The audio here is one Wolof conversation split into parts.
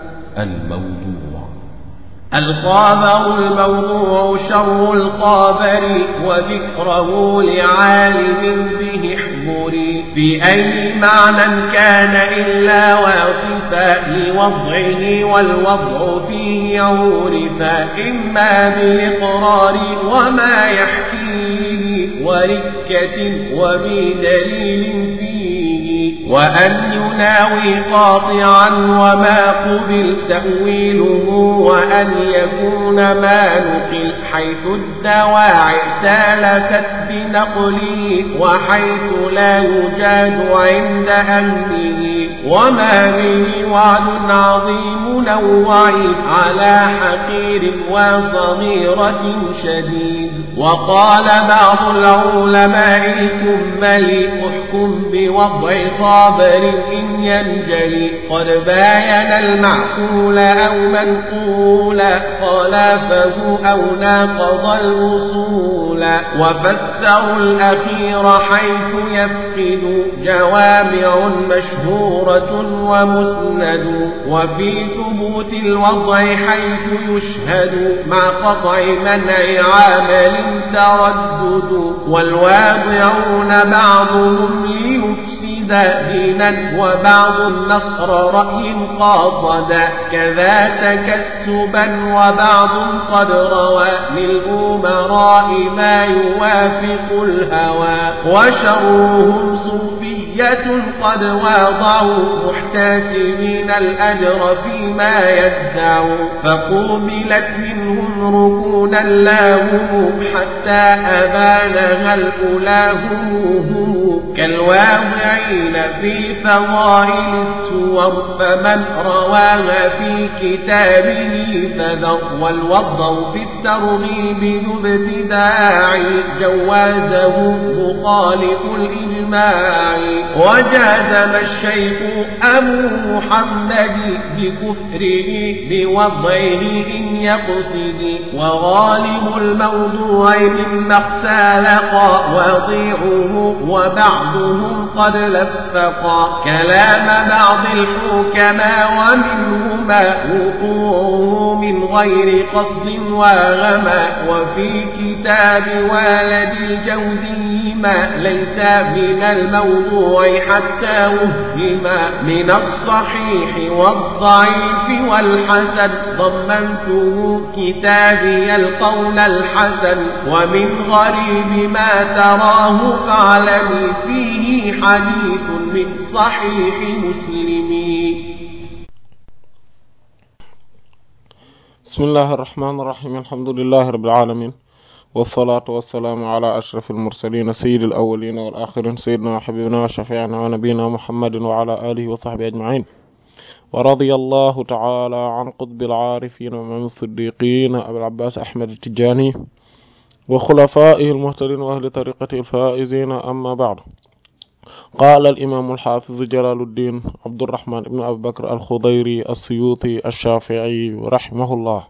الموضوع الخابر الموضوع شر الخابر وذكره لعالم به احضري في أي معنى كان إلا واصفا لوضعه والوضع فيه عورفا إما بالإقرار وما يحكيه وركة وبدليل فيه وأن يناوي قاطعا وما قبل تأويله وأن يكون ما نقل حيث الدواعي سالكت بنقله وحيث لا يجاد عند أهله وما به وعد عظيم نوعي على حقير وصغيرة شديد وقال بعض العلماء الكمل احكم بوضع صابر إن ينجلي قد باين المعقول أو منقولا خلافه أو ناقض الوصول وفسروا الأخير حيث يفقد جوامع مشهورة ومسند وفي ثبوت الوضع حيث يشهد مع قطع منع عامل تردد والواضعون بعضهم ليفسد دينا وبعض النصر رأي قاصدا كذا تكسبا وبعض قد روى للأمراء ما يوافق الهوى وشرهم صوفية قد واضعوا محتسبين الأجر فيما يدعوا فقوبلت منهم ركونا لاهم حتى أبانها الأولى هم هم كالواضعين في فضائل السور فمن رواها في كتابه فذر والوضع في الترغيب ذو ابتداع جوازه مخالف الإجماع وجازم الشيخ أبو محمد بكفره بوضعه إن يقصد وغالب الموضوع مما اختلق وضيعه وبعضهم قد لفقا كلام بعض الحكماء ومنهما وقوعه من غير قصد وغما وفي كتاب والد الجوزي ما ليس من الموضوع حتى وهما من الصحيح والضعيف والحسن ضمنته كتابي القول الحسن ومن غريب ما تراه فاعلمي فيه حديث من صحيح مسلم بسم الله الرحمن الرحيم الحمد لله رب العالمين والصلاة والسلام على أشرف المرسلين سيد الأولين والآخرين سيدنا وحبيبنا وشفيعنا ونبينا محمد وعلى آله وصحبه أجمعين ورضي الله تعالى عن قطب العارفين ومن الصديقين أبي العباس أحمد التجاني وخلفائه المهتدين وأهل طريقته الفائزين أما بعد قال الإمام الحافظ جلال الدين عبد الرحمن بن أبي بكر الخضيري السيوطي الشافعي رحمه الله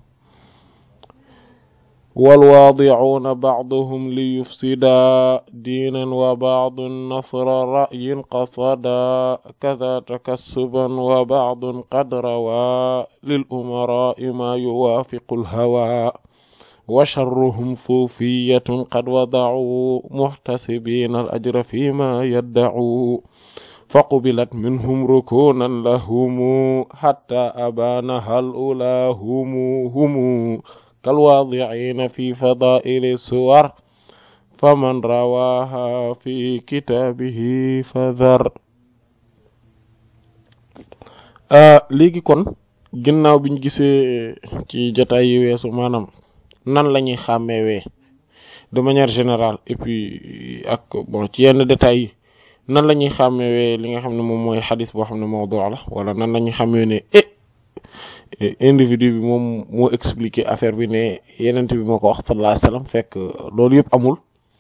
والواضعون بعضهم ليفسدا دينا وبعض نصر رأي قصدا كذا تكسبا وبعض قد روى للأمراء ما يوافق الهوى وشرهم صوفية قد وضعوا محتسبين الأجر فيما يدعوا فقبلت منهم ركونا لهم حتى أبانها الأولى هم هم كالواضعين في فضائل السور فمن رواها في كتابه فذر léegi kon ginnaaw biñ gisee ci jotaay yi weesu maanaam nan la ñuy xàmmeewee de manière générale et puis ak bon ci yenn détails yi nan la ñuy xàmmeewee li nga xam ne moom mooy xadis boo xam ne mawdu la wala nan la ñuy xàmmee ne eh individu bi moom moo expliquer affaire bi ne yenent bi moo ko wax sallallahu alayhi wasallam fekk loolu yëpp amul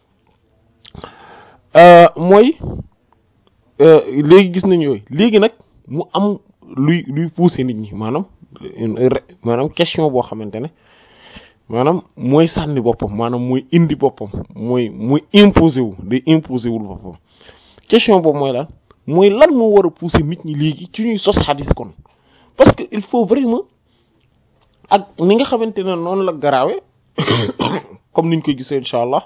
mooy léegi gis nañu yooyu léegi nag mu am luy luy pousser nit ñi maanaam maanaam question boo xamante ne maanaam mooy sànni boppam maanaam mooy indi boppam mooy mooy imposer wu day imposer wul boppam question boobu mooy lan mooy lan moo war a pousser nit ñi léegi ci ñuy sos xadis kon parce que il faut vraiment ak ni nga xamante ne noonu la garaawe comme niñ ko gisee incha allah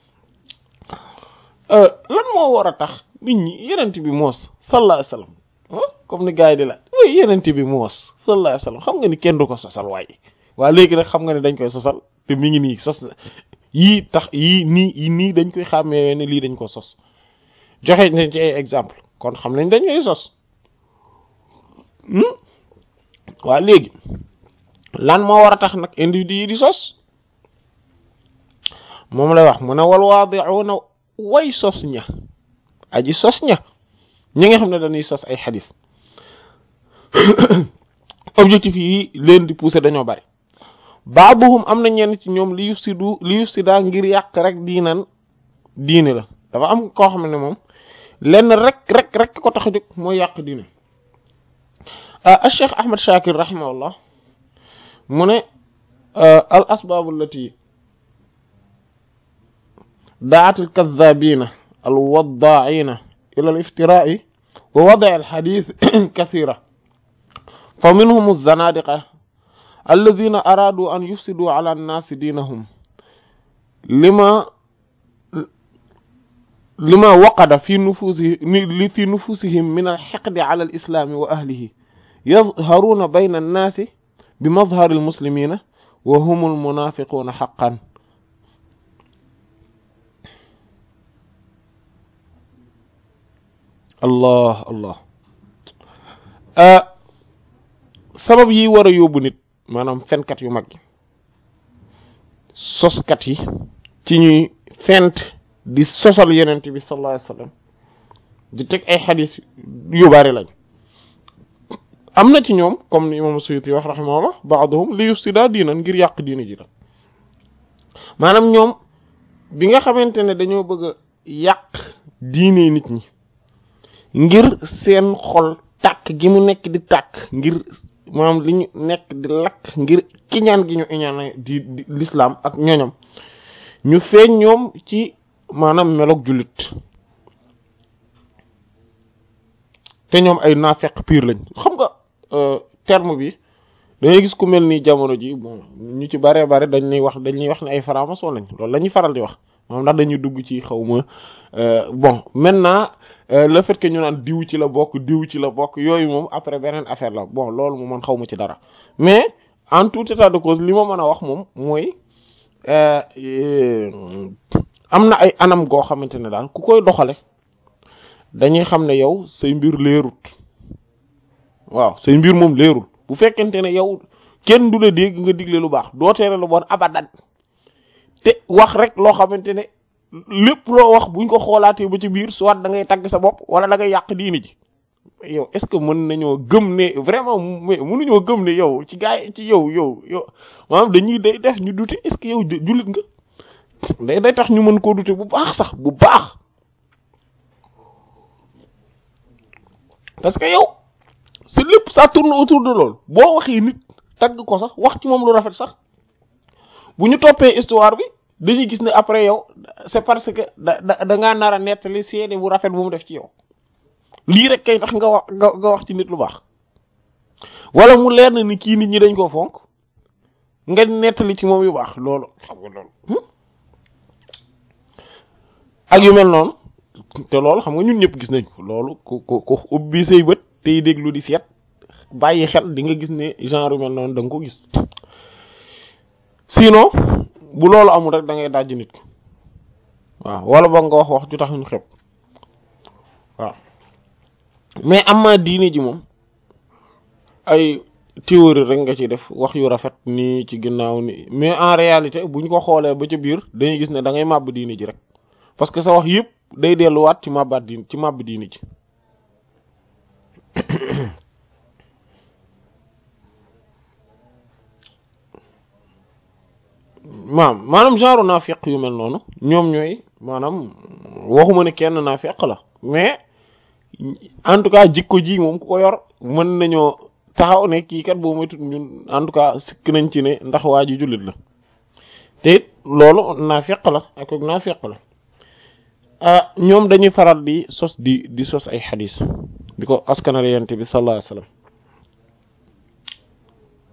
lan moo war a tax nit ñi yenent bi moos sallallahu alayhi wasallam comme ni gars yi di la way yenent bi moos sallallahu alayhi wasallam xam nga ni kenn du ko sosal waaye waa léegi nag xam nga ne dañ koy sosal te mi ngi nii sos yii tax yii nii yii nii dañ koy xàmmee ne lii dañ ko sos joxe nañ ci ay exemple kon xam nañ dañ koy sos waa léegi lan moo war a tax nag individu yi di sos moom lay wax mu ne wal waadi'una way sos ña aji sos ña ñi nga xam ne dañuy sos ay xadis objectif yi leen di pousser dañoo bari baabuhum am na ñenn ci ñoom li yufsidu li yufsida ngir yàq rek diinan diine la dafa am koo xam ne moom lenn rek rek rek ko tax a jóg mooy yàq diine ah Cheikh Ahmad Shakir rahimahullah mu ne al asbaabu allati daat al kadhabina al waddaa'ina ila al iftiraa'i wa wada'i al hadith kathira fa minhum az-zanadiqa alladhina aradu an yufsidu ala an-nas dinahum lima lima waqada fi nufusihim fi nufusihim min al-hiqd ala al-islam wa ahlihi yadhharuna bayna an-nas بمظهر المسلمين وهم المنافقون حقا الله الله sabab yi war a yóbbu nit maanaam fenkat yu mag yi soskat yi ci ñuy fent di sosal yenent bi sallallahu alayhi wasallam di teg ay xadis yu bari lañ am na ci ñoom comme ni imam Suyuti wax rahimahullah ba'dhum li yufsida diinan ngir yàq diina ji la maanaam ñoom bi nga xamante ne dañoo bëgg a yàq diine nit ñi ngir seen xol tàkk gi mu nekk di tàkk ngir maanaam li ñu nekk di lakk ngir kiñaan gi ñu iñaan di l'islam ak ñoñom ñu feeñ ñoom ci maanaam meloog jullit te ñoom ay naafeq pire lañ xam nga terme bi dangay gis ku mel ni jamono ji bon ñu ci bare bare dañ lay wax dañ lay wax ne ay franc-maçon lañ loolu la ñuy faral di wax moom ndax dañuy dugg ci xaw ma bon maintenant le fait que ñu naan diw ci la bokk diw ci la bokk yooyu moom après beneen affaire la bon loolu moom man xaw ma ci dara mais en tout état de cause li ma mën a wax moom mooy am na ay anam goo xamante ne daal ku koy doxale dañuy xam ne yow say mbir leerut waaw say mbir moom leerul bu fekkente ne yow kenn du la dégg nga digle lu baax doo tere lu bon abadan te wax rek loo xamante ne lépp loo wax buñ ko xoolaatee ba ci biir soit da ngay tagg sa bopp wala da ngay yàq diini ji yow est-ce que mën nañoo gëm ne vraiment mais mënuñoo gëm ne yow ci gaa yi ci yow yow yow maanaam dañuy day def ñu dute est-ce que yow jullit nga day day tax ñu mën koo dute bu baax sax bu baax parce que yow c'est lépp ça tourne autour de loolu boo waxee nit tagg ko sax wax ci moom lu rafet sax bu ñu toppee histoire bi dañuy gis ne après yow c'est parce que da da da ngaa nar a nettali seede bu rafet bu mu def ci yow lii rek kay tax nga wax nga wax ci nit lu baax wala mu leer na ni kii nit ñi dañ koo fonk nga nettali ci moom yu baax loolu xam nga loolu ak yu mel noonu te loolu xam nga ñun ñëpp gis nañ ko loolu ku ku ku ubbi say bët tey déglu di seet bàyyi xel di nga gis ne genre yu mel noonu da nga ko gis sinon bu loolu amul rek da ngay dajj nit ko waaw wala ba nga wax wax ju tax ñu xeeb waaw mais am ma diine ji moom ay théorie rek nga ci def wax yu rafet nii ci ginnaaw ni mais en réalité buñ ko xoolee ba ca biir dañuy gis ne da ngay màbb diine ji rek parce que sa wax yëpp day delluwaat ci màbbaat diin ci màbb diine ji maam maanaam genre naafiq yu mel noonu ñoom ñooy maanaam waxuma ne kenn naafiq la mais en tout cas jikko ji moom ku ko yor mën nañoo taxaw ne kii kat boo moytut ñun en tout cas sikk nañ ci ne ndax waa ji jullit la te it loolu naafiq la ak ak naafiq la ah ñoom dañuy faral di sos di di sos ay xadis di ko askanale yonent bi sallallahu alayhi wasallam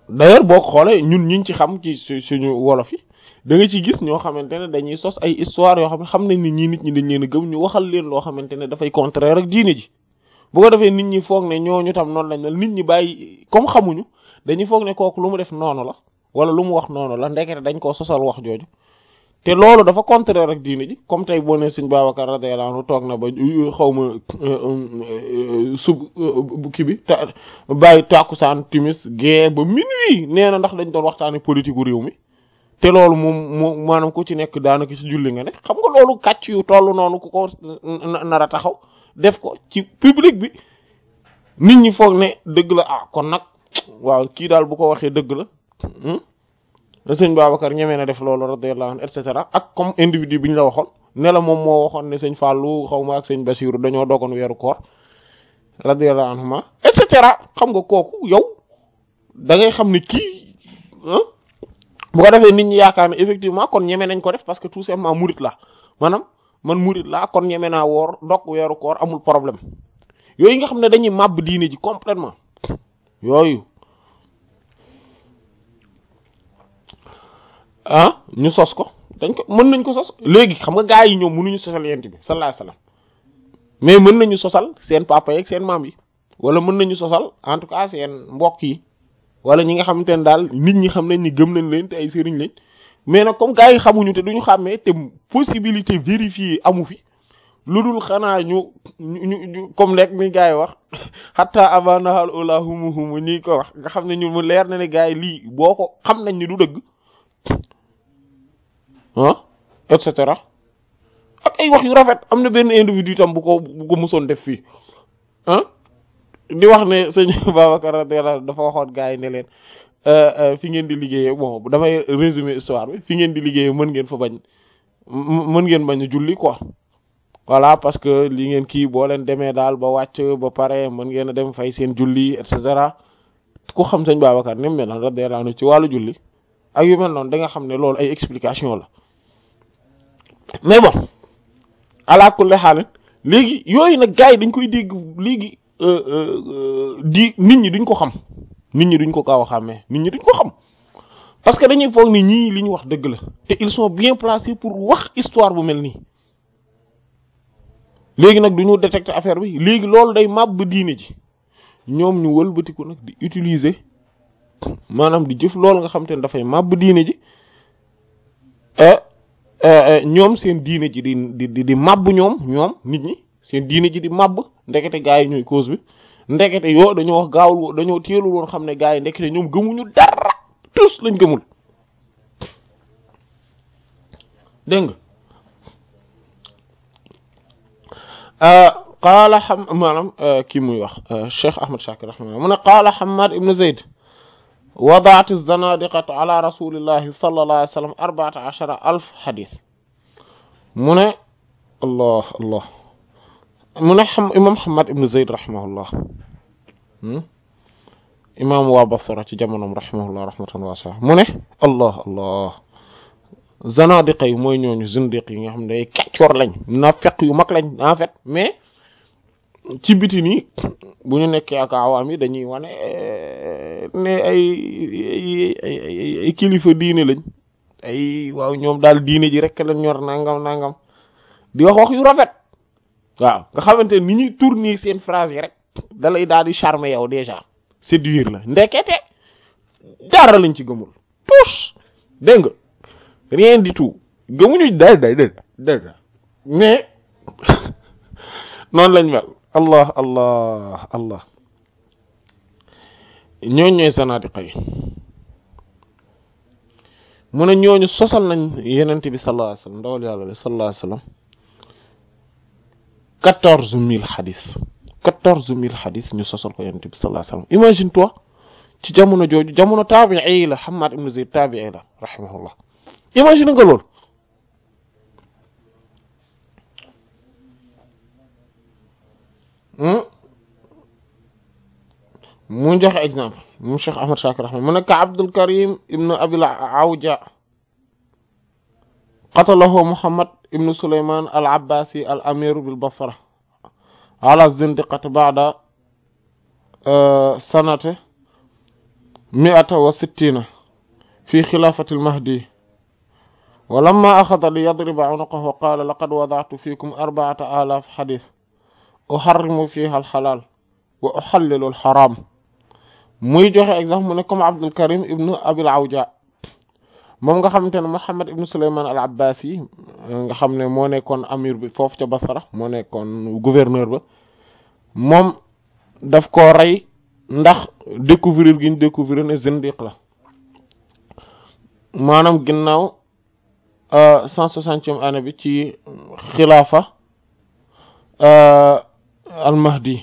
d'ailleurs boo ko xoolee ñun ñiñ ci xam ci suñu wolof yi da nga ci gis ñoo xamante ne dañuy sos ay histoire yoo xam ne xam nañ ni ñii nit ñi dañ leen a gëm ñu waxal leen loo xamante ne dafay contraire ak diine ji bu ko defee nit ñi foog ne ñooñu tam noonu lañ mel nit ñi bàyyi comme xamuñu dañuy foog ne kooku lu mu def noonu la wala lu mu wax noonu la ndekete dañ koo sosal wax jooju te loolu dafa contraire ak diine ji comme tey boo ne sëñ Babacar radiyallahu anhu toog na ba xaw ma sub kii bi ta bàyyi tàkkusaan timis gée ba minuit nee na ndax dañ doon waxtaane politique gu réew mi te loolu moom moom maanaam ku ci nekk daanaka ci julli nga ne xam nga loolu kàcc yu toll noonu ku ko nar a taxaw def ko ci public bi nit ñi foog ne dëgg la ah kon nag waaw kii daal bu ko waxee dëgg la sëñ Babacar ñemee na def loolu radiyallahu anhu et cetera ak comme individu bi ñu la waxoon ne la moom moo waxoon ne sëñ Fallou xaw ma ak sëñ Bassirou dañoo dogoon weeru koor radiyallahu anhuma et cetera xam nga kooku yow da ngay xam ne kii bu ko defee nit ñi yaakaar ne effectivement kon ñeme nañ ko def parce que tout simplement murit la maanaam man murit laa kon ñeme naa woor dog weeru koor amul problème yooyu nga xam ne dañuy màbb diine ji complètement yooyu ah ñu sos ko dañ ko mën nañ ko sos léegi xam nga gaa yi ñoom mënuñu sosal yent bi sallallahu alayhi wasallam mais mën nañu sosal seen papa yeeg seen maam yi wala mën nañu sosal en tout cas seen mbokk yi wala ñi nga xamante ne daal nit ñi xam nañ ni gëm nañ leen te ay sëriñ lañ mais nag comme gaa yi xamuñu te duñu xàmmee te possibilité vérifier amu fi lu dul xanaa ñu ñu ñu comme rek ni gaa yi wax xataa abanahal ula humu humu nii ko wax nga xam ne ñu mu leer na ne gaa yi lii boo ko xam nañ ni du dëgg ah et cetera ak ay wax yu rafet am na benn individu tam bu ko bu ko musoon def fii ah di wax ne sëñ Babacar radiyallahu dafa waxoon gaa yi ne leen fi ngeen di liggéeyee bon damay résumer histoire bi fi ngeen di liggéeyee mën ngeen fa bañ mën ngeen bañ a julli quoi voilà parce que li ngeen kii boo leen demee daal ba wàcc ba pare mën ngeen a dem fay seen julli et cetera ku xam sëñ Babacar ni mu mel noonu radiyallahu ci wàllu julli ak yu mel noonu da nga xam ne loolu ay explication la mais bon ala kulli xaal léegi yooyu nag gars yi dañ koy dégg léegi di nit ñi duñ ko xam nit ñi duñ ko gaaw a xàmmee nit ñi duñ ko xam parce que dañuy foog ni ñii li ñu wax dëgg la te ils sont bien placés pour wax histoire bu mel nii léegi nag duñu détecter affaire bi léegi loolu day màbb diine ji ñoom ñu wëlbatiku nag di utiliser maanaam di jëf loolu nga xam te ne dafay màbb diine ji ñoom seen diine ji di di di màbb ñoom ñoom nit ñi seen diine ji di màbb ndekete gaa yi ñooy cause bi ndekete yoo dañoo wax gaawul dañoo teelul woon xam ne gaa yi ndekete ñoom gëmuñu dara tous lañ gëmul dégg nga qaala xam maanaam kii muy wax Cheikh Ahmad Shakir rahimahullah mu ne qaala Hammad ibn Zayd wadaat zanadiqatu ala rasulillahi sallallahu alayhi wa sallam arbaata ashara alf xadis mu ne allah allah mu ne xam imam Hammad ibn Zayd rahimahullah imam waa Basra ci jamonoom rahimahullah rahmatan waasi'a mu ne allah allah zanadiqa yi mooy ñooñu zindiq yi nga xam ne ay kàccoor lañ naafeq yu mag lañ en fait mais ci biti nii bu ñu nekkee ak awaam yi dañuy wane ne ay ay ay kilifa diine lañ ay waaw ñoom daal diine ji rek lañ ñor nangam nangam di wax wax yu rafet waaw nga xamante ni ñuy tourner seen phrase yi rek da lay daal di charmer yow déjà séduire la ndekete dara lañ ci gëmul tous dégg nga rien du tout gëmuñu day day day day mais noonu lañ mel allah allah allah ñooñ ñooy zanadiqa yi mu ne ñooñu sosal nañ yenent bi sallallahu alayhi wasallam ndawal yàlla sallallahu alayhi wasallam quatorze mille xadis quatorze mille xadis ñu sosal ko yenent bi sallallahu alayhi wasallam imagine toi ci jamono jooju jamono taabii la Hammad ibn Zayd taabii la rahimahullah imagine nga loolu mu joxe exemple mu Cheikh Ahmad Shakir rahma mu nekk Abdul Karim ibn Abil Awja qatalahu Muhammad ibn Sulayman al Abbasi al amir bil Basra ala zindiqati ba'da sanate mi'ata wa sittina fi xilaafati almahdi wa lamma axada li yadriba unuqahu qaala laqad wada'tu fiikum arba'ata alaaf xadis uharrimu fiha alxalaal wa uxallilu alxaraam muy joxe exemple mu ne comme Abdul Karim ibnu Abil Awja moom nga xamante ne Muhammad ibnu Sulaymaan al Abbasi nga xam ne moo nekkoon amir bi foofu ca Basra moo nekkoon gouverneur ba moom daf ko rey ndax découvrir gi ñu découvrir ne zindiq la maanaam ginnaaw cent soixantième année bi ci xilaafa al Mahdi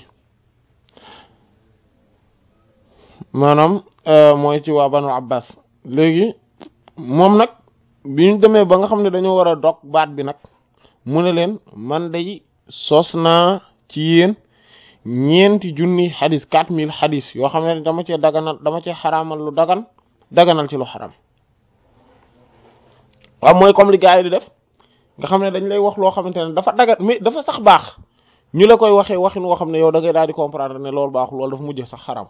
maanaam mooy ci waa Banu Abbas léegi moom nag bi ñu demee ba nga xam ne dañoo war a dog baat bi nag mu ne leen man day sos naa ci yéen ñeenti junni xadis quatre mille xadis yoo xam ne dama cee daganal dama cee xaraamal lu dagan daganal ci lu xaram waaw mooy comme li gars yi di def nga xam ne dañ lay wax loo xamante ne dafa dagan mais dafa sax baax ñu la koy waxee waxin woo xam ne yow da ngay daal di comprendre ne loolu baaxul loolu dafa mujj sax xaram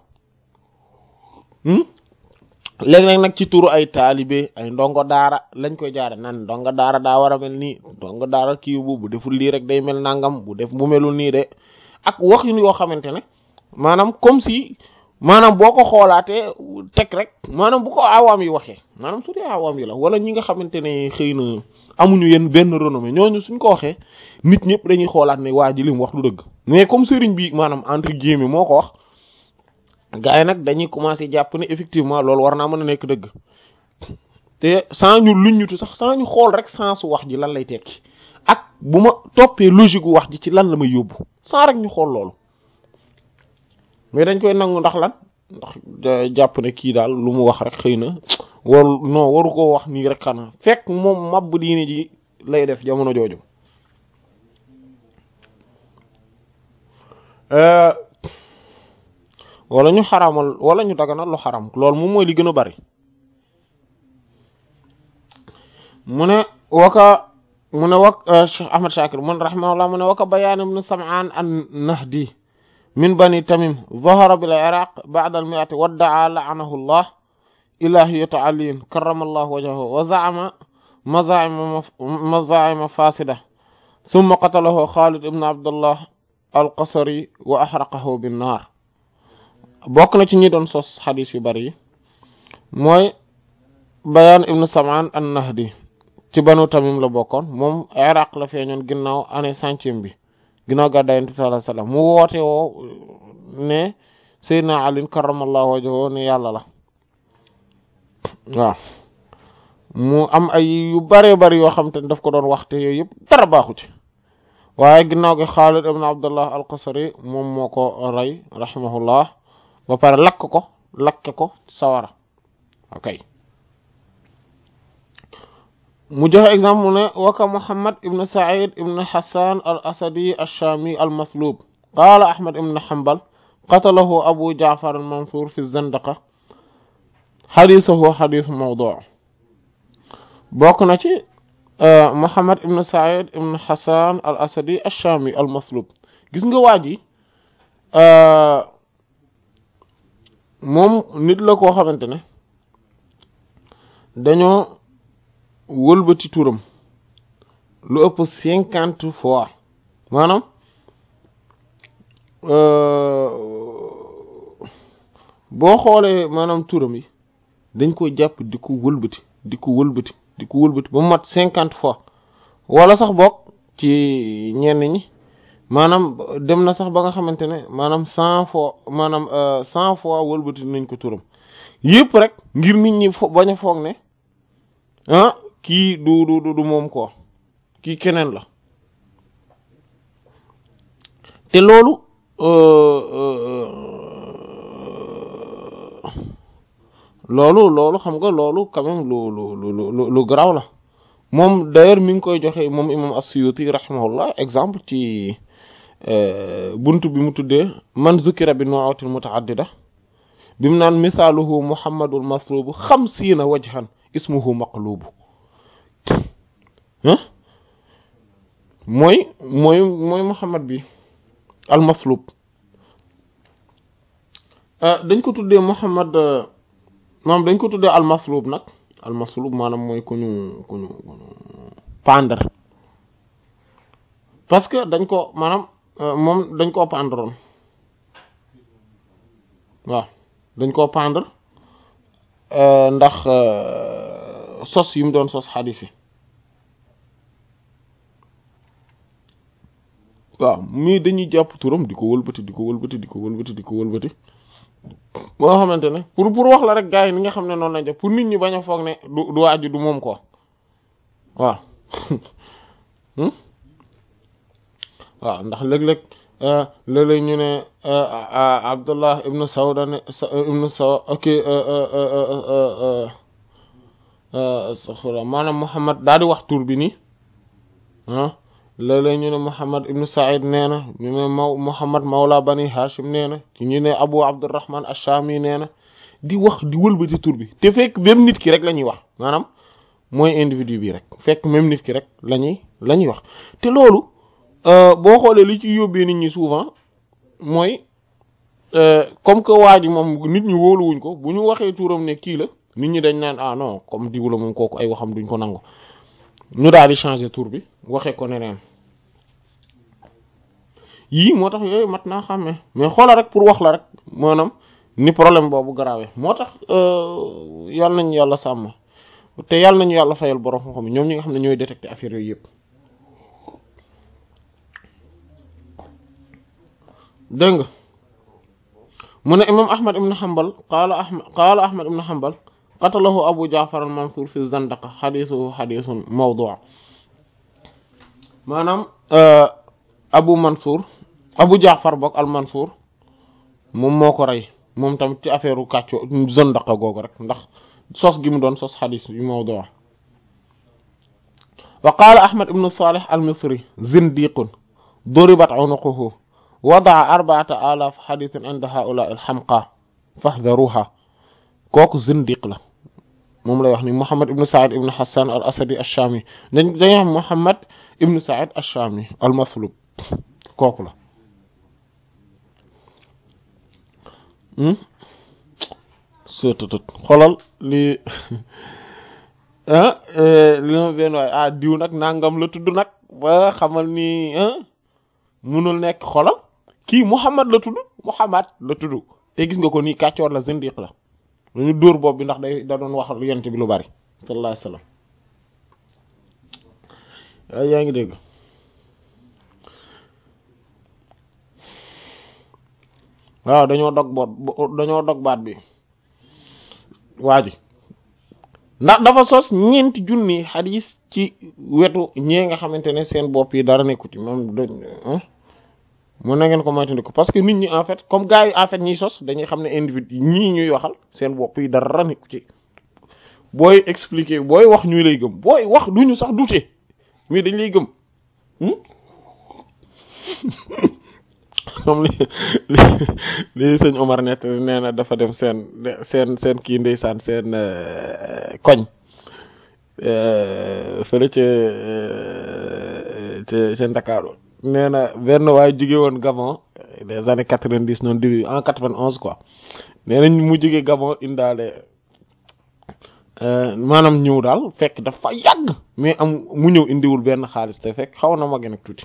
léegi nag nag ci turu ay taalibe ay ndongo daara lañ koy jaare nan ndongo daara daa war a mel nii ndongo daara kii bu bu deful lii rek day mel nangam bu def bu melul nii de ak wax yu yoo xamante ne maanaam comme si maanaam boo ko xoolaatee teg rek maanaam bu ko awaam yi waxee maanaam su dee awaam yi la wala ñi nga xamante ne xëy na amuñu yenn benn renommée ñooñu suñ ko waxee nit ñëpp dañuy xoolaat ne waa ji li mu wax lu dëgg mais comme sëriñ bi maanaam entre guillemets moo ko wax gars yi nag dañuy commencer jàpp ne effectivement loolu war naa mën a nekk dëgg te sans ñu luññutu sax sans ñu xool rek sans su wax ji lan lay tekki ak bu ma toppee logique gu wax ji ci lan la may yóbbu sans rek ñu xool loolu mais dañ koy nangu ndax lan ndax jàpp ne kii daal lu mu wax rek xëy na waru non waru koo wax nii rek xanaa fekk moom mab diine ji lay def jamono jooju wala ñu xaramal wala ñu daganal lu xaram loolu moom mooy li gën a bari mu ne waka mu ne wak Cheikh Ahmad Shakir mun rahimahullah mu ne waka bayaan ibn Sam'an an-Nahdi min bani Tamim zahara bil Iraq ba'da al-mi'ati wadda'a la'anahu Allah ilahiyata aliyin karrama Allah wajhahu wa za'ama maza'ima maza'ima fasida thumma qatalahu Khalid ibn Abdullah al-Qasri wa ahraqahu bin-nar bokk na ci ñi doon sos xadis yu bari yi mooy bayaan ibnu samaan an nahdi ci banu tamim la bokkoon moom iraq la feeñoon ginnaaw année centième bi ginnaaw gàddaay yonent bi sallallahu alayhi wasallam mu woote woo ne seydina ali karamallahu wajhahu ne yàlla la waaw mu am ay yu bare bari yoo xam te ne daf ko doon waxte yooyu yëpp dara baaxu ci waaye ginnaaw gi xaalid ibn abdullah al qasri moom moo ko rey rahimahullah ba pare lakk ko lakke ko sawara ok mu joxe exemple mu ne waka muhammad ibn sa'id ibn hassan al asadi ash-shami al maslub qala ahmad ibn hanbal qatalahu abu ja'far al mansur fi zandaqa hadithuhu hadith mawdu' bokk na ci muhammad ibn sa'id ibn hassan al asadi ash-shami al maslub gis nga waa ji moom nit la koo xamante ne dañoo wëlbati turam lu ëpp cinquante fois maanaam boo xoolee maanaam turam yi dañ ko jàpp di ko wëlbati di ko wëlbati di ko wëlbati ba mu mat cinquante fois wala sax bokk ci ñenn ñi maanaam dem na sax ba nga xamante ne maanaam cent fois maanaam cent fois wëlbati nañ ko turam yëpp rek ngir nit ñi fo bañ a foog ne ah kii du du du moom ko kii keneen la te loolu loolu loolu xam nga loolu quand même lu lu lu lu garaaw la moom d'ailleurs mi ngi koy joxe moom imam as-Suyuti rahimahullah exemple ci buntu bi mu tuddee man zukira bi nu'atil muta'addida bi mu naan misaaluhu muhammadul maslubu xamsiina wajhan ismuhu maqlubu mooy mooy mooy muhammad bi al maslub dañ ko tuddee muhammad moom dañ ko tuddee almaslub nag almaslub maanaam mooy ku ñu ku ñu ku ñu pendre parce que dañ ko maanaam moom dañ koo pendroon waaw dañ koo pendre ndax sos yi mu doon sos xadis yi waaw mais dañuy jàpp turam di ko wëlbati di ko wëlbati di ko wëlbati di ko wëlbati moo xamante ne pour pour wax la rek gars yi ni nga xam ne noonu lañ def pour nit ñi bañ a foog ne du du waaju du moom quoi waaw waaw ndax léeg-léeg léeg-léeg ñu ne Abdullah ibnu Sawda ne ibnu Saw ok maanaam Muhammad daal di wax tur bi nii ah léeg-léeg ñu ne Muhammad ibnu Saïd nee na ñu ne maw Muhammad Mawla Bani Hashim nee na ñu ne Abu Abdurrahman Ash-Shami nee na di wax di wëlbati tur bi te fekk même nit ki rek la ñuy wax maanaam mooy individu bi rek fekk même nit ki rek la ñuy la ñuy wax te loolu boo xoolee li ci yóbbee nit ñi souvent mooy comme que waa ji moom nit ñi wóoluwuñ ko bu ñu waxee turam ne kii la nit ñi dañ naan ah non comme diw la moom kooku ay waxam duñ ko nangu ñu daal di changer tur bi waxee ko neneen yii moo tax yooyu mat naa xàmmee mais xoola rek pour wax la rek maanaam ni problème boobu garaawee moo tax yàlla nañu yàlla sàmm te yàlla nañu yàlla fayal borom xam-xam ñoom ñi nga xam ne ñooy détecter affaire yooyu yëpp. dégg nga mu ne imam ahmad ibn hanbal qaala ahmad qaala ahmad ibn hanbal qatalahu abu jaafar al mansuur fi zandaqa xadiisuhu xadiisun mawduu maanaam abu mansuur abu jaafar bokk al mansuur moom moo ko rey moom tamit ci affaire u kàcco zandaqa googu rek ndax sos gi mu doon sos xadiis yu mawduu wa qaala ahmad ibn salih al misri zindiqun duribat unuquhu wadaa arbaata alaaf xadiisin inda haulaa il xamqa faxdaruha kooku zindiq la moom lay wax ni Muhammad ibn Saïd ibn Hassan al Asadi ash-Shami dañ dañuy wax Muhammad ibn Saïd ash-Shami al maslub kooku la sotutut xolal li li ma benn waaye ah diw nag nangam la tudd nag ba xamal ni munul nekk xolal kii Muhammad la tudd Muhammad la tudd te gis nga ko nii kàccoor la zindiq la dañu dóor bopp bi ndax day da doon wax yonent bi lu bari sallallahu alayhi wasallam waaye yaa ngi dégg waaw dañoo dog boot dañoo dog baat bi waa ji ndax dafa sos ñeenti junni xadiis ci wetu ñee nga xamante ne seen bopp yi dara nekku ci moom mun na ngeen ko moytandiku parce que nit ñi en fait comme gars yi en fait ñiy sos dañuy xam ne individu ñii ñuy waxal seen bopp yi dara nekku ci booy expliquer booy wax ñu lay gëm booy wax duñu sax douter mais dañ lay gëm comme li li li sëñ Omar nett nee na dafa dem seen seen seen kii ndeysaan seen koñ fële ca ca ca Ndakaaru nee na benn waaye jóge woon Gabon des années quatre-vingt-dix noonu début en quatre-vingt-onze quoi nee nañ mu jóge Gabon indaale maanaam ñëw daal fekk dafa yàgg mais am mu ñëw indiwul benn xaalis te fekk xaw na ma gën a tuuti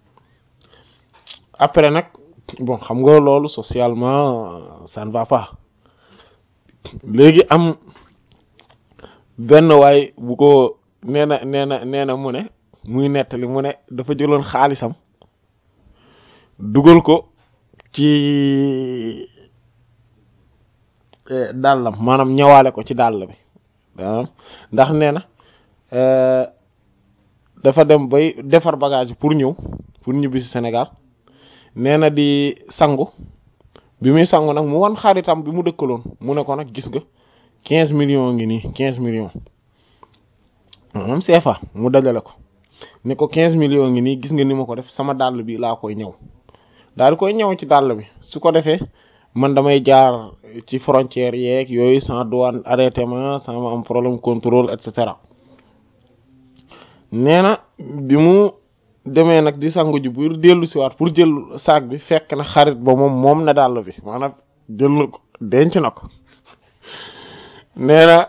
après nag bon xam nga loolu socialement ça ne va pas léegi am benn waay bu ko nee na nee na nee na mu ne muy nettali mu ne dafa jëloon xaalisam dugal ko ci dàllam maanaam ñëwaale ko ci dàll bi ndax nee na dafa dem bay defar bagage pour ñëw pour ñibbi ci Sénégal nee na di sangu bi muy sangu nag mu wan xaritam bi mu dëkkaloon mu ne ko nag gis nga quinze millions ngi nii quinze millions moom CFA mu dajale ko ne ko quinze millions ngi nii gis nga ni ma ko def sama dàll bi laa koy ñëw daal di koy ñëw ci dàll bi su ko defee man damay jaar ci frontière yeeg yooyu sans douane arrêté ma sama am problème contrôle et cetera nee na bi mu demee nag di sangu ji bu dellu si waat pour jël sac bi fekk na xarit ba moom moom na dàll bi maanaam jël na ko denc na ko nee na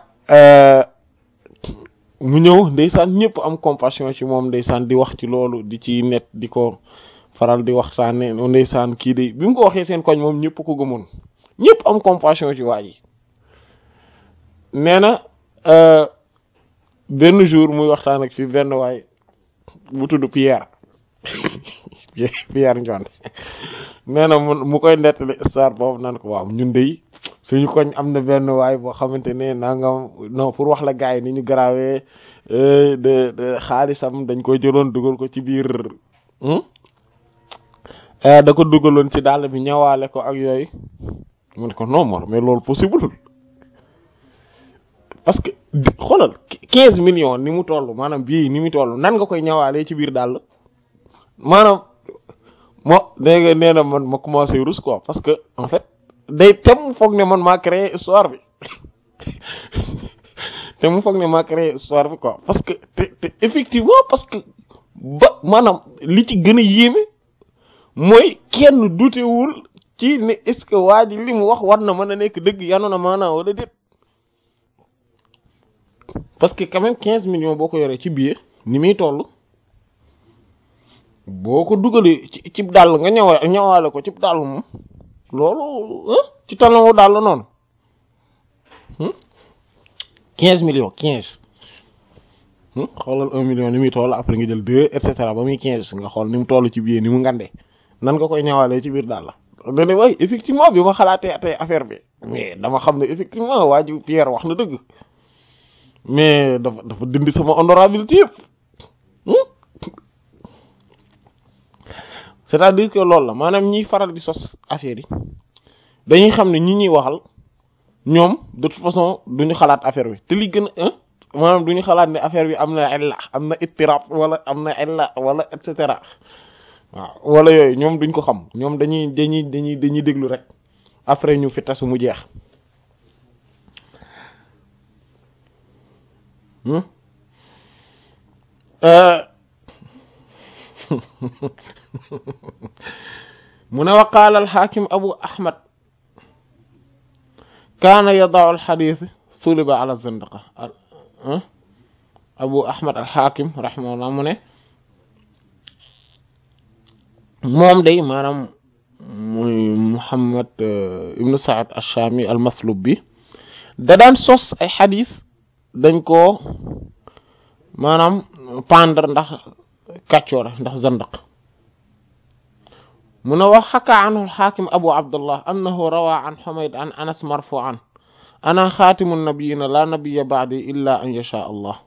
mu ñëw ndeysaan ñëpp am compassion ci moom ndeysaan di wax ci loolu di ci net di ko faral di waxtaane ndeysaan kii de bi mu ko waxee seen koñ moom ñëpp ko gëmoon ñëpp am compassion ci waa ji nee na benn jour muy waxtaan ak fi benn waay bu tudd Pierre Pierre Ndione nee na mu mu koy nettali histoire boobu nan ko waaw ñun de suñu koñ am na benn waay boo xamante ne nangam non pour wax la gars yi ni ñu garaawee de de xaalisam dañ koy jëloon dugal ko ci biir da ko dugaloon ci dàll bi ñawaale ko ak yooyu mu ne ko non mor mais loolu possible parce que xoolal quinze millions ni mu toll maanaam bii ni mu toll nan nga koy ñawaalee ci biir dàll maanaam moo dégg nga nee na man ma commencé rus quoi parce que en fait day te mu foog ne man maa créé histoire bi te mu foog ne maa créé histoire bi quoi parce que te te effectivement parce que ba maanaam li ci gën a yéeme mooy kenn dutewul ci ne est-ce que waa ji li mu wax war na mën a nekk dëgg yanu na maanaam wala déet parce que quand même quinze millions boo ko yoree ci billet ni muy toll boo ko dugalee ci cib dàll nga ñëwa ñëwaale ko cib dàll moom loolu ci talon dàll noonu quinze millions quinze xoolal un million ni muy toll après nga jël deux et cetera ba muy quinze nga xool ni mu toll ci billet ni mu ngandee nan nga koy ñëwaalee ci biir dàll dane way effectivement bi ma xalaatee tey affaire bi mais dama xam ne effectivement waa ji Pierre wax na dëgg mais dafa dafa dindi sama honorabilité yëpp c'est-à-dire que loolu la maanaam ñiy faral di sos affaire yi dañuy xam ne ñi ñuy waxal ñoom de toute façon duñu xalaat affaire bi te li gën a maanaam duñu xalaat ne affaire bi am na illa am na ittirab wala am na illa wala et cetera waaw wala yooyu ñoom duñ ko xam ñoom dañuy dañuy dañuy dañuy déglu rek après ñu fi tasu mu jeex mu ne wa qaala alxaakim abu ahmad kaana yadau alxadis suliba ala zandaqa abu ahmad alxaakim raximahullah mu ne moom day maanaam muy muhammad ibnu saad alchaami almaslub bi da daan sos ay xadis dañ ko maanaam pendre ndax kàccoore ndax zandaq mu ne wax xaka anhu alxaakim abu abdullah annahu rawa an xumayd an anas marfuan ana xaatimu nabiyina la nabiya baadi illa an yasha allah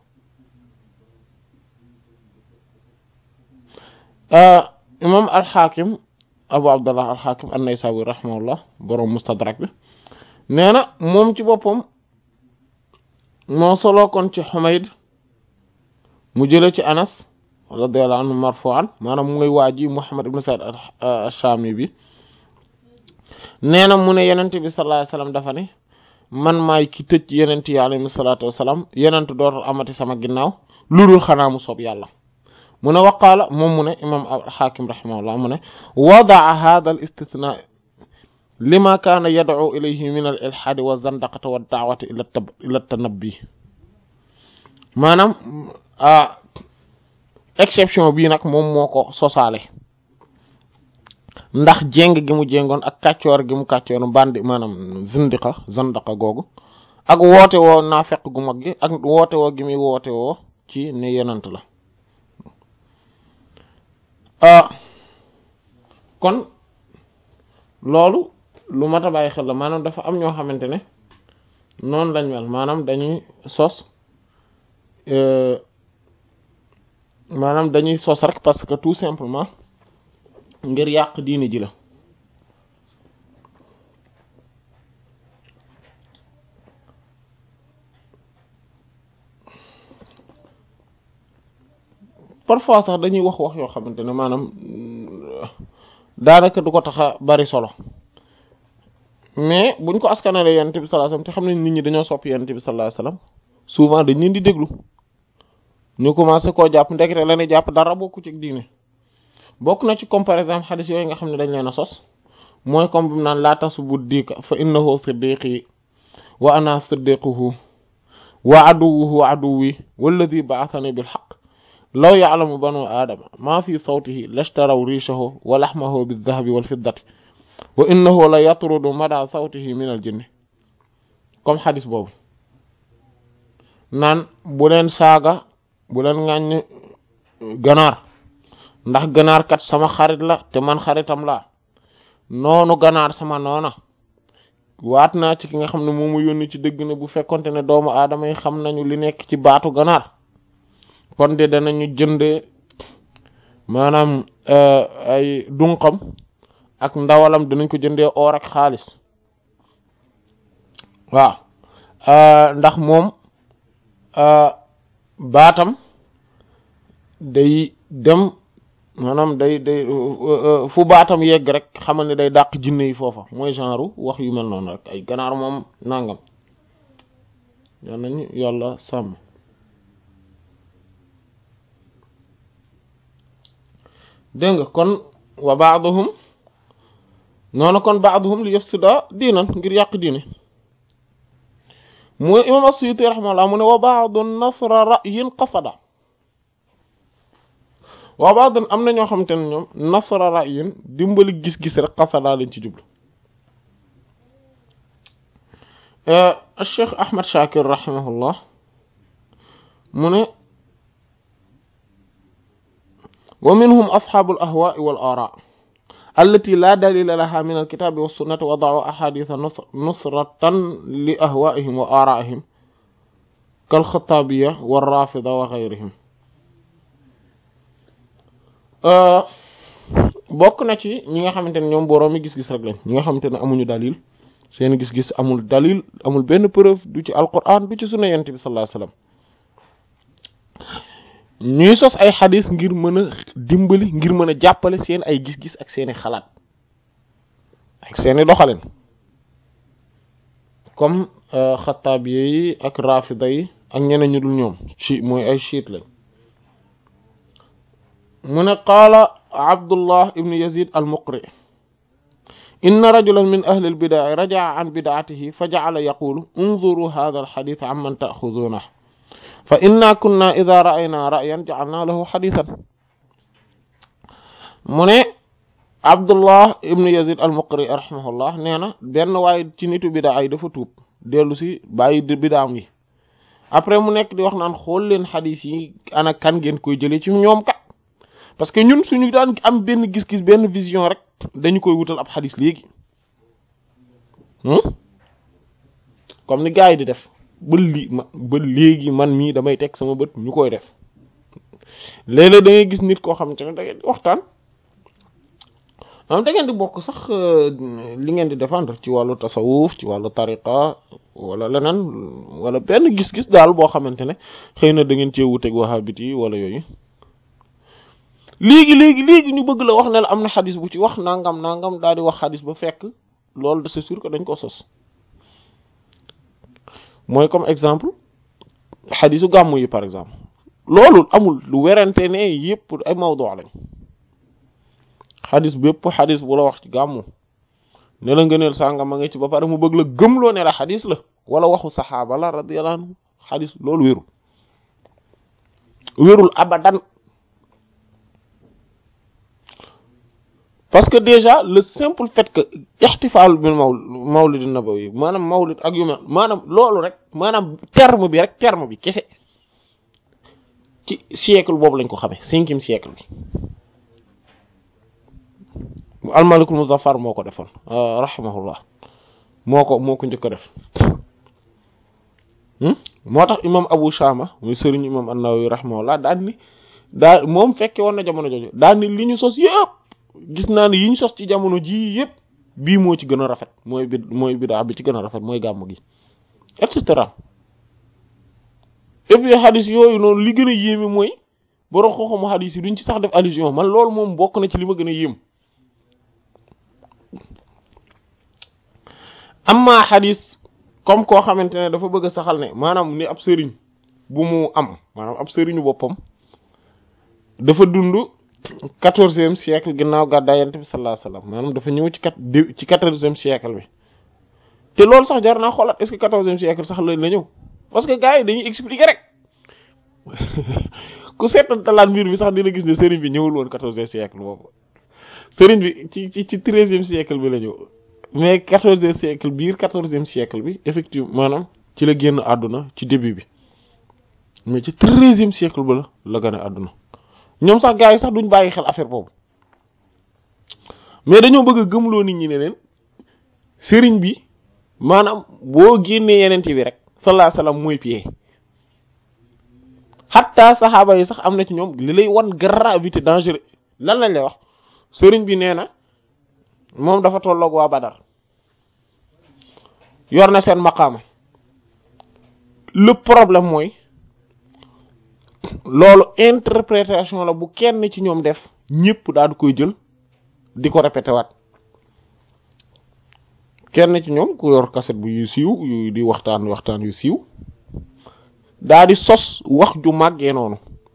imam alxaakim abu abdullah alxaakim an-naysaawi rahimahullah boroom mustadrak bi nee na moom ci boppam moo soloo kon ci xumayd mu jële ci anas radiyallahu anhu marfu'an maanaam mu ngay waa ji muhammad ibn sa'id ash-shami bi nee na mu ne yenent bi sallallahu alayhi wasallam dafa ne man maay ki tëj yenent yi alayhi salatu wasalam yenent dootul amati sama ginnaaw lu dul xanaa mu soob yàlla mu ne waqaala moom mu ne imam al-hakim rahimahullah mu ne wada'a hadha al-istithna lima kaana yad'u ilayhi min al-ilhad wa zandaqati wa da'wati ila ila tanabbi maanaam exception bii nag moom moo ko sosaale ndax jéng gi mu jéngoon ak kàccoor gi mu kàccoor bandi maanaam zindiqa zandaqa googu ak woote woo naafeq gu mag gi ak woote woo gi muy woote woo ci ne yenant la kon loolu lu mat a bàyyi xel la maanaam dafa am ñoo xamante ne noonu lañ mel maanaam dañuy sos maanaam dañuy sos rek parce que tout simplement ngir yàq diine ji la parfois sax dañuy wax wax yoo xamante ne maanaam daanaka du ko tax a bari solo mais buñ ko askanale yonent bi sallallahu alayhi wasallam te xam ne nit ñi dañoo sopp yonent bi sallallahu alayhi wasallam souvent dañ leen di déglu ñu commencé koo jàpp ndekete la ne jàpp dara bokku ci diine bokk na ci comme par exemple xadis yooyu nga xam ne dañ leen a sos mooy comme bi mu naan laa tasubbu diika fa innahu siddiqi wa ana siddiquhu wa aduwuhu aduwi walladi ba'athani bil haqq law ya'lamu banu aadama ma fi sawtihi lashtaraw riishahu wa laxmahu biddahabi wal fiddati wa innahu la yatrudu mada sawtihi min al jinni comme xadis boobu naan bu leen saaga bu leen ŋàññ ganaar ndax ganaar kat sama xarit la te man xaritam laa noonu ganaar sama noona waat naa ci ki nga xam ne moom mu yónni ci dëgg ne bu fekkonte ne doomu aadama yi xam nañu li nekk ci baatu ganaar kon de danañu jënde maanaam ay dunqam ak ndawalam danañ ko jëndee or ak xaalis waaw ndax moom baatam day dem maanaam day day fu baatam yegg rek xamal ne day dàq jinne yi foofa mooy genre wax yu mel noonu rek ay ganaar moom nangam yal nañu yàlla sàmm dégg nga kon wa baaduhum noonu kon baaduhum li yafsida diinan ngir yàq diine mu imam as-Suyuti rahimahullah mu ne wa baadu nasra ra'yin qasada wa baadu am na ñoo xamante ne ñoom nasra ra'yin dimbali gis-gis rek qasada lañ ci jublu Cheikh Ahmad Shakir rahimahullah mu ne wa minhum asxaabu al ahwaai wal aaraa allati laa dalila laha min alkitaabi wa sunnati wa da'u ahaditha nusratan li ahwaa'ihim wa aaraa'ihim kal xataabiya wa raafida wa gayrihim bokk na ci ñi nga xamante ne ñoom boroomi gis-gis rek lañ ñi nga xamante ne amuñu dalil seen gis-gis amul dalil amul benn preuve du ci alquran du ci sunna yonent bi sallallahu alayhi wasallam ñuy sos ay xadis ngir mën a dimbali ngir mën a jàppale seen ay gis-gis ak seeni xalaat ak seeni doxalin comme xataabiye yi ak rafida yi ak ñeneen ñu dul ñoom ci mooy ay chiite lañ mu ne qaala abdullah ibnu yazid al muqri inna rajulan min ahli al bidaa rajaa an bidaatihi fa ja'ala yaqulu unzuru hadha al hadith amman ta'khudhunahu fa inna kunna ida ra'ayna ra'yan ja'alna lahu hadithan mu ne abdullah ibnu yazid al muqri rahimahullah nee na benn waaye ci nitu bidaa yi dafa tuub dellu si bàyyi bidaam yi après mu nekk di wax naan xool leen xadis yi ana kan ngeen koy jëlee ci ñoom kat parce que ñun suñu daan am benn gis-gis benn vision rek dañu koy wutal ab xadis léegi comme ni gars yi di def ba li ma ba léegi man mii damay teg sama bët ñu koy def léeg-léeg da ngay gis nit koo xamante ne da ngeen di waxtaan am da ngeen di bokk sax li ngeen di défendre ci wàllu tasawuf ci wàllu tariqa wala leneen wala benn gis-gis daal boo xamante ne xëy na da ngeen cee wuteeg wahabit yi wala yooyu léegi léegi léegi ñu bëgg la wax ne la am na xadis bu ci wax nangam nangam daal di wax xadis ba fekk loolu c'est sûr que dañ ko sos mooy comme exemple xadisu gàmmu yi par exemple loolu amul lu werante ne yëpp ay mawdu lañ xadis bépp xadis bu la wax ci gàmmu ne la ngëneel sàngam a nga ci ba pare mu bëgg la gëmloo ne la xadis la wala waxu saxaaba la radiyallahu anhu xadis loolu wérul wérul abadan parce que déjà le simple fait que ixtifaal bil maw mawlid nabawi maanaam mawlid ak yu mel maanaam loolu rek maanaam terme bi rek terme bi kese ci siècle boobu lañ ko xamee cinquième siècle bi almalikul muzaffar moo ko defoon rahimahullah moo ko moo ko njëkk a def moo tax imam abu shama muy sëriñ imam an-nawawi rahimahullah daan ni daa moom fekke woon na jamono jooju daan ni li ñu sos yëpp gis naa ne yi ñu sos ci jamono jii yëpp bii moo ci gën a rafet mooy bi mooy bidaa bi ci gën a rafet mooy gàmm gi et cetera et puis xadis yooyu noonu li gën a yéeme mooy borom xooxamu xadis yi duñ ci sax def allusion man loolu moom bokk na ci li ma gën a yéem amma xadis comme koo xamante ne dafa bëgg a saxal ne maanaam ni ab sëriñ bu mu am maanaam ab sëriñu boppam dafa dund quatorzième siècle ginnaaw gàddaay yonent bi sallallahu alayhi wasallam maanaam dafa ñëw ci kat ci quatorzième siècle bi te loolu sax jar naa xoolaat est-ce que quatorzième siècle sax la la ñëw parce que gars yi dañuy expliquer rek ku seetantalaat mbir bi sax dina gis ne sëriñ bi ñëwul woon quatorzième siècle boobu sëriñ bi ci ci ci treizième siècle bi la ñëw mais quatorzième siècle biir quatorzième siècle bi effectivement maanaam ci la génn àdduna ci début bi mais ci treizième siècle ba la la gën a àdduna ñoom sax gars yi sax duñ bàyyi xel affaire boobu mais dañoo bëgg a gëmloo nit ñi ne leen sëriñ bi maanaam boo génnee yeneen bi rek sallallahu alayhi wasallam mooy pied xatta saxaaba yi sax am na ci ñoom li lay wan gravité dangereux lan lañ lay wax sëriñ bi nee na moom dafa tolloog waa Badar yor na seen maqaama le problème mooy loolu interprétation la bu kenn ci ñoom def ñëpp daal di koy jël di ko répété waat kenn ci ñoom ku yor kaset bu yu siiw yu di waxtaan waxtaan yu siiw daa di sos wax ju màggee noonu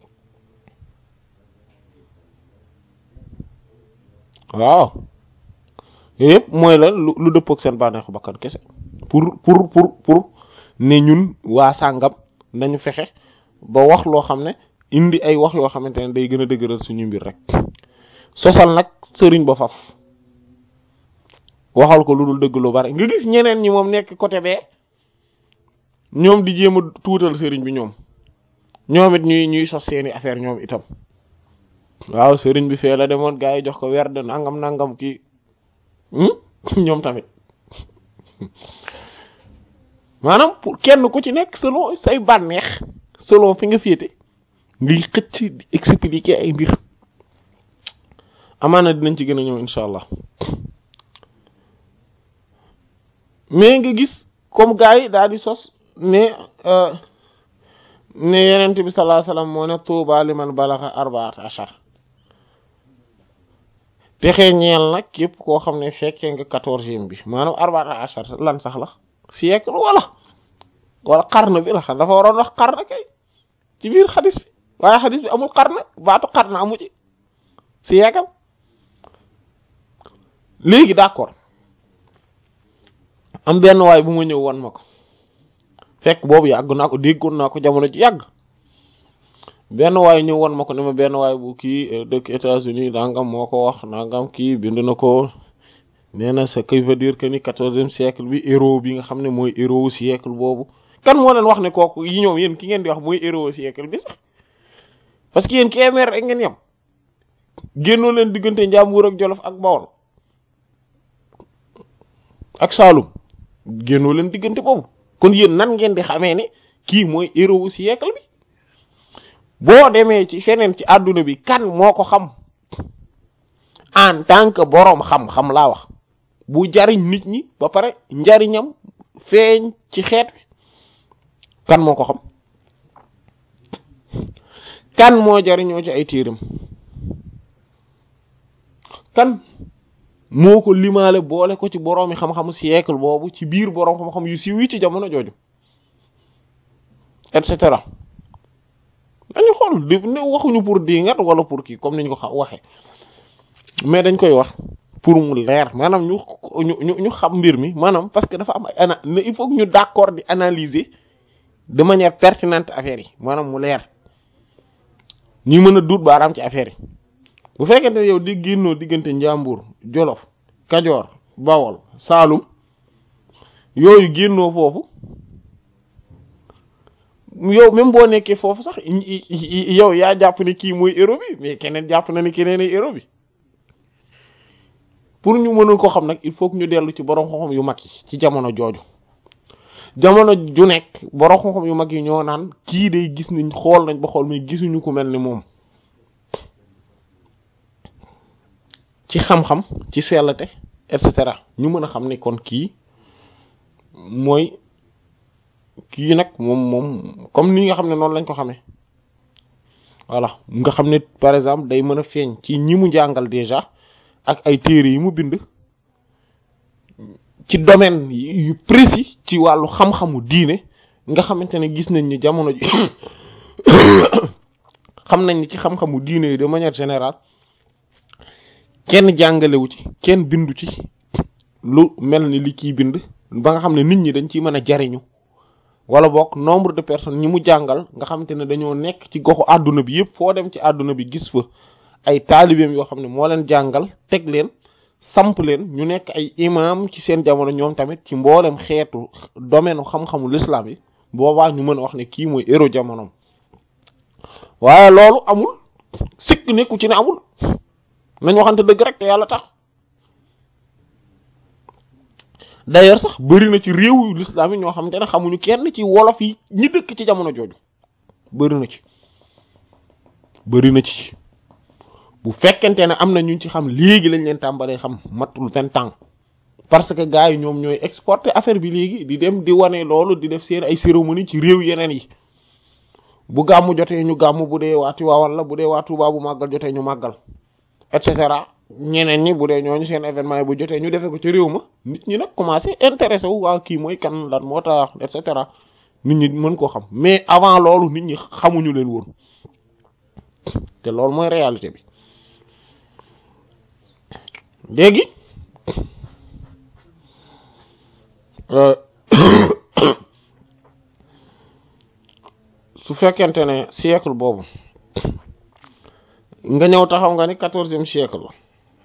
waaw yëpp mooy la lu lu dëppook seen bànneexu bakkan kese pour pour pour pour ne ñun waa sàngam nañu fexe ba wax loo xam ne indi ay wax yoo xamante ne day gën a dëgëral suñu mbir rek sosal nag sëriñ ba faf waxal ko lu dul dëgg lu bari nga gis ñeneen ñi moom nekk côté bee ñoom di jéem a tuutal sëriñ bi ñoom ñoom it ñuy ñuy sos seeni affaire ñoom itam waaw sëriñ bi fee la demoon gaa yi jox ko werd nangam nangam kii ñoom tamit maanaam pour kenn ku ci nekk selon say bànneex selon fi nga féete ngay xëcc di expliquer ay mbir amaana dinañ ci gën a ñëw incha allah mais nga gis comme gars yi daal di sos ne ne yenent bi sallallahu alayhi wasallam moo ne tuuba liman balaxa arbaat ashar texee ñeel nag képp koo xam ne fekkee nga quatorzième bi maanaam arbaat ashar lan sax la siècle wala wala xarn bi la xam dafa waroon wax xarn kay ci biir xadis bi waaye xadis bi amul xarn baatu xarn amu ci siècle léegi d'accord am benn waay bu ma ñëw wan ma ko fekk boobu yàgg naa ko déggoon naa ko jamono ji yàgg benn waay ñëw wan ma ko ne ma benn waay bu kii dëkk États-Unis nangam moo ko wax nangam kii bind na ko nee na ce qui veut dire que ni quatorzième siècle bi héros bi nga xam ne mooy héros siècle boobu kan moo leen wax ne kooku yi ñoom yéen ki ngeen di wax mooy héros siècle bi sax parce que yéen Kébémer rek ngeen yem génnoo leen diggante Njàmbur ak Jolof ak Bawol ak Saalum génnoo leen diggante boobu kon yéen nan ngeen di xamee ne kii mooy héros siècle bi boo demee ci feneen ci àdduna bi kan moo ko xam en tant que boroom xam-xam laa wax bu jariñ nit ñi ba pare njariñam feeñ ci xeet wi kan moo ko xam kan moo jariñoo ci ay téeram kan moo ko limaale boole ko ci boroomi xam-xamu siècle boobu ci biir boroom xam-xam yu siiw yi ci jamono jooju et cetera dañu xool di ne waxuñu pour dingat wala pour kii comme niñ ko xa waxee mais dañ koy wax pour mu leer maanaam ñu ñu ñu xam mbir mi maanaam parce que dafa am ay ana il faut que ñu d'accord di analyser de manière pertinente affaire yi maanaam mu leer ñuy mën a duut baaraam ci affaire yi bu fekkente ne yow di génnoo diggante njàmbur jolof kajoor bawol saalum yooyu génnoo foofu yow même boo nekkee foofu sax yow yaa jàpp ne kii mooy héros bi mais keneen jàpp na ni keneen ay héros bi pour ñu mënul ko xam nag il faut que ñu dellu ci borom xam-xam yu mag yi ci jamono jooju jamono ju nekk borom xam-xam yu mag yi ñoo naan kii day gis nañ xool nañ ba xool mais gisuñu ku mel ni moom ci xam-xam ci sellate et cetera ñu mën a xam ni kon kii mooy kii nag moom moom comme ni nga xam ne noonu lañ ko xamee voilà nga xam ne par exemple day mën a feeñ ci ñi mu jàngal déjà ak ay téere yi mu bind ci domaine yu précis ci wàllu xam-xamu diine nga xamante ne gis nañ ni jamono ji xam nañ ni ci xam-xamu diine yi de manière générale kenn jàngalewu ci kenn bindu ci lu mel ni li kii bind ba nga xam ne nit ñi dañ ciy mën a jariñu wala boog nombre de personnes ñi mu jàngal nga xamante ne dañoo nekk ci goxu àdduna bi yëpp foo dem ci àdduna bi gis fa ay taalibeem yoo xam ne moo leen jàngal teg leen samp leen ñu nekk ay imam ci seen jamono ñoom tamit ci mboolem xeetu domaine xam-xamu l'islam yi boobaa ñu mën a wax ne kii mooy héros jamonoom waaye loolu amul sikk nekku ci ne amul nañ waxante dëgg rek te yàlla tax d'ailleurs sax bëri na ci réewu l'islam yi ñoo xamante ne xamuñu kenn ci wolof yi ñi dëkk ci jamono jooju bëri na ci bëri na ci bu fekkente ne am na ñu ci xam léegi lañ leen tàmbalee xam matul vingt ans parce que gars yi ñoom ñooy exporter affaire bi léegi di dem di wane loolu di def seen ay cérémonie ci réew yeneen yi bu gàmmu jotee ñu gàmm bu dee waa Tiwaawan la bu dee waa Tuubaa bu màggal jotee ñu màggal et cetera ñeneen ñi bu dee ñooñu seen événement yi bu jotee ñu defee ko ci réew ma nit ñi nag commencé intéressé wu waa kii mooy kan lan moo tax et cetera nit ñi mën koo xam mais avant loolu nit ñi xamuñu leen woon te loolu mooy réalité bi léegi su fekkente ne siècle boobu nga ñëw taxaw nga ni quatorzième siècle la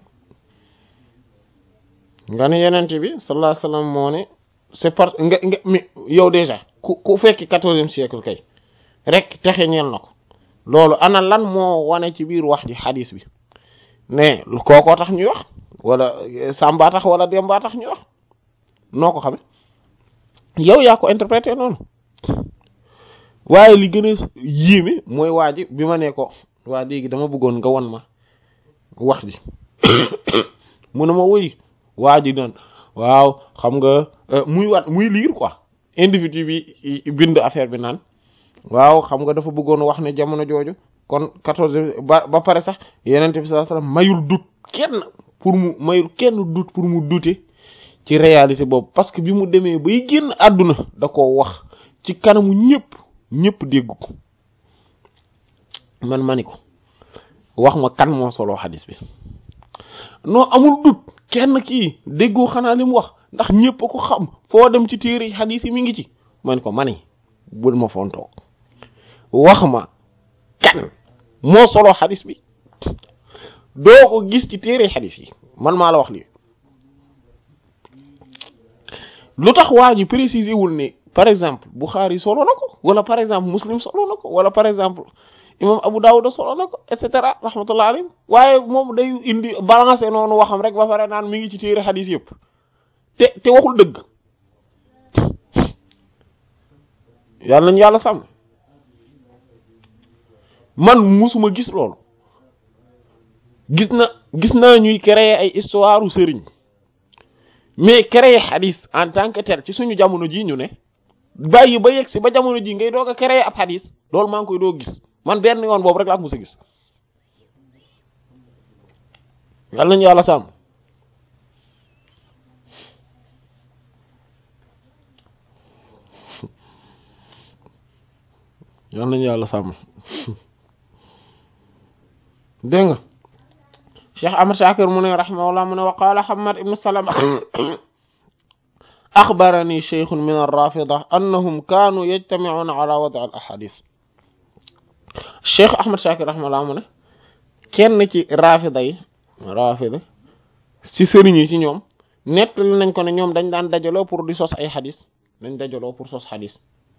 nga ni yenente bi sallallahu alayhi wasallam moo ne c'est par nga nga mi yow déjà ku ku fekki quatorzième siècle kay rek texe ñeel na ko loolu ana lan moo wane ci biir wax ji xadis bi ne kookoo tax ñuy wax wala Samba tax wala Demba tax ñuy wax noo ko xame yow yaa ko interprété noonu waaye li gën a yéeme mooy waa ji bi ma ne ko waa léegi dama bëggoon nga won ma wax ji mu ne ma woy waa ji doon waaw xam nga muy wat muy liir quoi individu bi bind affaire bi naan waaw xam nga dafa bëggoon wax ne jamono jooju kon quatorze ba ba pare sax yenente bi sallallahu alayhi wasallam mayul dut kenn pour mu mayul kenn dut pour mu dute ci réalité boobu parce que bi mu demee bay génn àdduna da ko wax ci kanamu ñëpp ñëpp dégg ko man mani ko wax ma kan moo solo xadis bi non amul dut kenn kii déggoo xanaa li mu wax ndax ñëpp a ko xam foo dem ci téere xadis yi mi ngi ci man ko mani bul ma fontoo wax ma kan moo solo xadis bi doo ko gis ci téere xadis yi man maa la wax lii lu tax waa ji préciser wul ne par exemple Bukhari solo na ko wala par exemple Muslim solo na ko wala par exemple imam Abu Dawud solo na ko et cetera rahmatullah alayhi waaye moom day indi balancer noonu waxam rek ba pare naan mi ngi ci téere xadis yëpp te te waxul dëgg yàlla nañu yàlla sàmm man musuma gis loolu gis na gis naa ñuy créer ay histoire u sëriñ mais créer xadis en tant que tel ci suñu jamono ji ñu ne bàyyi ba yegg si ba jamono ji ngay doog a créer ab xadis loolu maa ngi koy doog gis man benn yoon boobu rek laa mos a gis yàlla nañu yàlla sàmm yàlla nañu yàlla sàmm dégg nga Cheikh Ahmad Shakir mu ne rahimahullah mu ne wa qaala Hammad ibn Salama axbarani sheykhun min ar-rafida annahum kaanu yajtami'una ala wad' al-ahadith Cheikh Ahmad Shakir rahimahullah mu ne kenn ci rafida yi rafida ci sëriñ yi ci ñoom nettali nañ ko ne ñoom dañ daan dajaloo pour di sos ay xadis dañ dajaloo pour sos xadis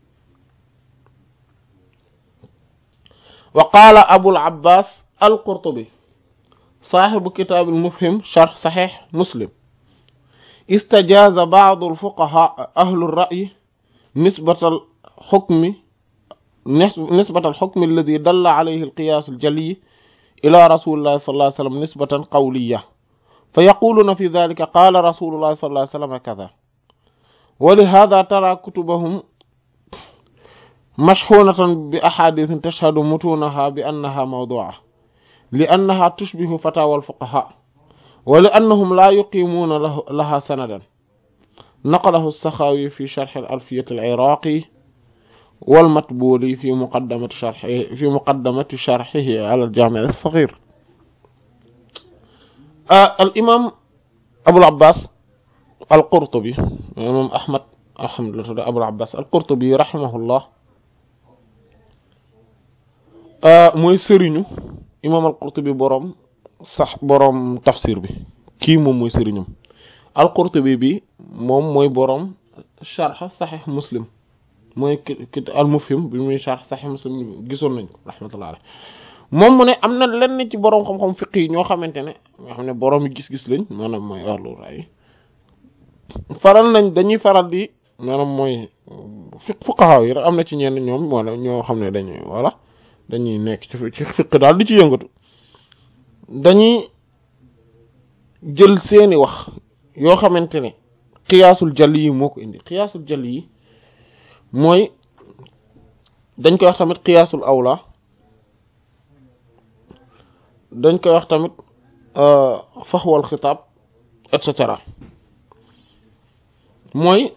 wa qaala Abul Abbas al-Qurtubi saaxibu kitaabil mufhim sharh saxiix muslim istajaaza ba'du al-fuqahaa ahlu ar-ra'yi nisbatal xukmi nisbatal xukmi alladi dalla alayhi al-qiyaas al-jaliyyi ilaa rasuulillahi sallallahu alayhi wa sallam nisbatan qawliyya fa yaquluuna fi daalika qaala rasuulullahi sallallahu alayhi wa sallam kazaa wa lihaadaa taraa kutubahum mashhuunatan bi ahaadiisin tashhadu mutuunahaa bi annahaa mawduu'a لأنها تشبه فتاوى الفقهاء ولأنهم لا يقيمون له لها سندا نقله السخاوي في شرح الألفية العراقي والمطبولي في مقدمة شرحه في مقدمة شرحه على الجامع الصغير آه الإمام أبو العباس al-Qurtubi moom Ahmad alhamdulillah tudd Abul Abbas al-Qurtubi rahimahullah mooy sëriñu imam al-Qurtubi boroom sax boroom tafsir bi kii moom mooy sëriñum al-Qurtubi bi moom mooy boroom sharh Sahih Muslim mooy ki al-Mufhim bi muy sharh Sahih Muslim gisoon nañ ko rahmatullah alayh moom mu ne am na lenn ci boroom xam-xam fiq yi ñoo xamante ne ñoo xam ne boroom yi gis-gis lañ maanaam mooy ahlu raay faral nañ dañuy faral di maanaam mooy fiq fuqaha yi rek am na ci ñenn ñoom wala ñoo xam ne dañuy voilà dañuy nekk ci ci fiq daal di ci yëngatu dañuy jël seeni wax yoo xamante ne xiyaasul jalli yi moo ko indi xiyaasul jalli yi mooy dañ koy wax tamit xiyaasul awla dañ koy wax tamit faxwal xitaab et cetera mooy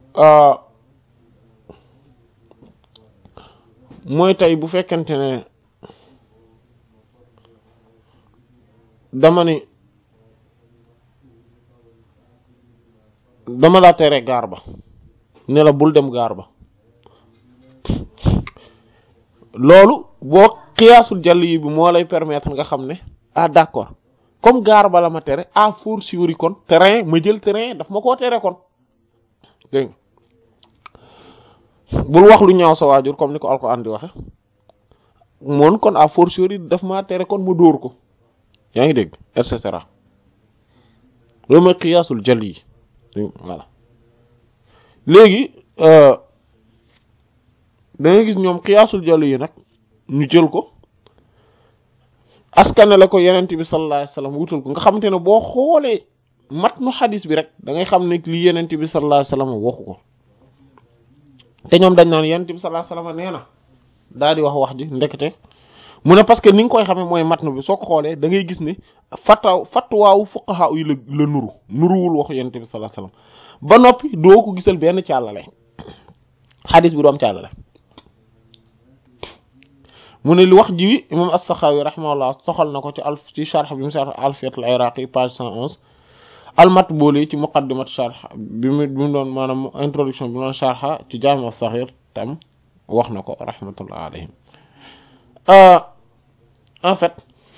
mooy tey bu fekkente ne dama ni dama laa tere gaar ba ne la bul dem gaar ba loolu boo xiyaasul jàll yi bi moo lay permettre nga xam ne ah d'accord comme gaar ba la ma tere à fortiori kon terrain ma jël terrain daf ma koo tere kon dégg bul wax lu ñaaw sa waajur comme ni ko alxuraan di waxe moon kon à fortiori daf maa tere kon ma dóor ko yaa ngi dégg et cetera loolu mooy xiyaasul jàll yi voilà léegi da ngay gis ñoom xiyaasul jàll yi nag ñu jël ko askanale ko yenent bi sallallahu alayhi wasallam wutal ko nga xamante ne boo xoolee mat nu xadis bi rek da ngay xam ne li yenent bi sallallahu alayhi wasallam waxu ko te ñoom dañ naan yenent bi sallallahu alayhi wasallam nee na daal di wax wax ji ndekete mu ne parce que ni nga koy xamee mooy matnu bi soo ko xoolee da ngay gis ne fataw fatwaawu fuqaha yi la la nuru nuruwul waxu yenent bi sallallahu alayhi wasallam ba noppi doo ko gisal benn càllale xadis bi du am càllale mu ne li wax ji imam as-Sakhawi rahimahullah soxal na ko ci alf ci sharh bi mu sharh Alfiyat al-Iraqi page cent onze al-Matbuli ci muqaddimat sharh bi mu bi mu doon maanaam introduction bi mu doon sharha ci Jaami' as-Saghir tam wax na ko rahmatullah alayhim en fait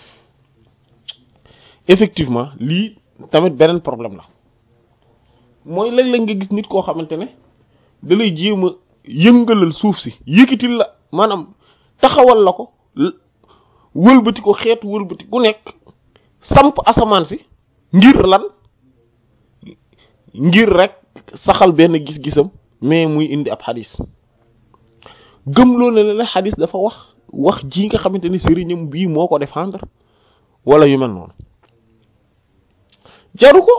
effectivement lii tamit beneen problème la mooy léeg-léeg nga gis nit koo xamante ne da lay jéem a yëngalal suuf si yëkkitil la maanaam taxawal la ko wëlbati ko xeetu wëlbati ku nekk samp asamaan si ngir lan ngir rek saxal benn gis-gisam mais muy indi ab xadis gëm loolu ne la xadis dafa wax wax ji nga xamante ne sëriñam bii moo ko défendre wala yu mel noonu jaru ko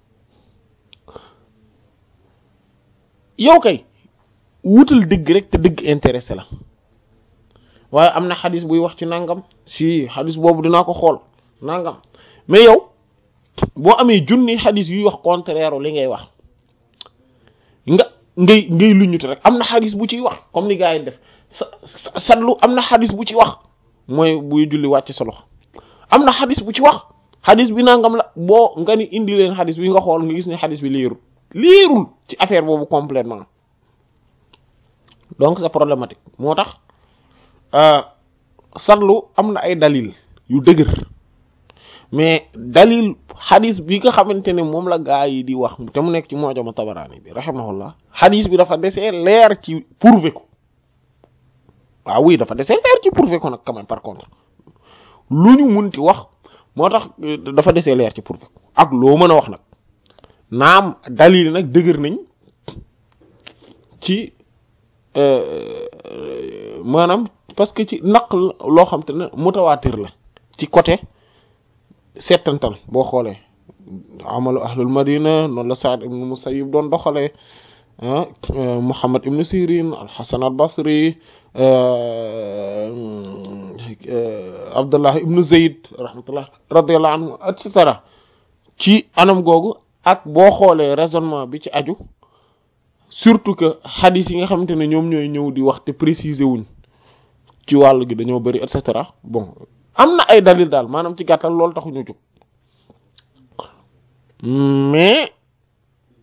yow kay wutal dëgg rek te dëgg intéressé la waaye am na xadis buy wax ci nangam si xadis boobu dinaa ko xool nangam mais yow boo amee junni xadis yuy wax contraire li ngay wax nga ngay ngay luñute rek am na xadis bu ciy wax comme ni gars yi def sa satlu am na xadis bu ci wax mooy buy julli wàcc sa loxo am na xadis bu ci wax xadis bi nangam la boo nga ni indi leen xadis bi nga xool nga gis ne xadis bi liirul liirul ci affaire boobu complètement donc c'est problématique moo tax satlu am na ay dalil yu dëgër mais dalil xadis bi nga xamante ne moom la gaa yi di wax te mu nekk ci Mu'jam Tabarani bi rahimahullah xadis bi dafa desee leer ci prouver ko waaw oui dafa desee leer ci prouver ko nag quand même par contre lu ñu munti wax moo tax dafa desee leer ci prouver ko ak loo mën a wax nag naam dalil nag dëgër nañ ci maanaam parce que ci naq loo xam te ne mutawaatir la ci côté settantal boo xoolee amalu ahlul madina noonu la Sa'd ibn Musayyib doon doxalee Muhammad ibn Sirin al-Hasan al-Basri Abdullah ibn Zayd rahmatullah radiyallahu anhu et cetera ci anam googu ak boo xoolee raisonnement bi ci aju surtout que hadith yi nga xamante ne ñoom ñooy ñëw di wax te préciser wuñ ci wàll gi dañoo bari et cetera bon am na ay dalil daal maanaam ci gàttal loolu taxu ñu jóg mais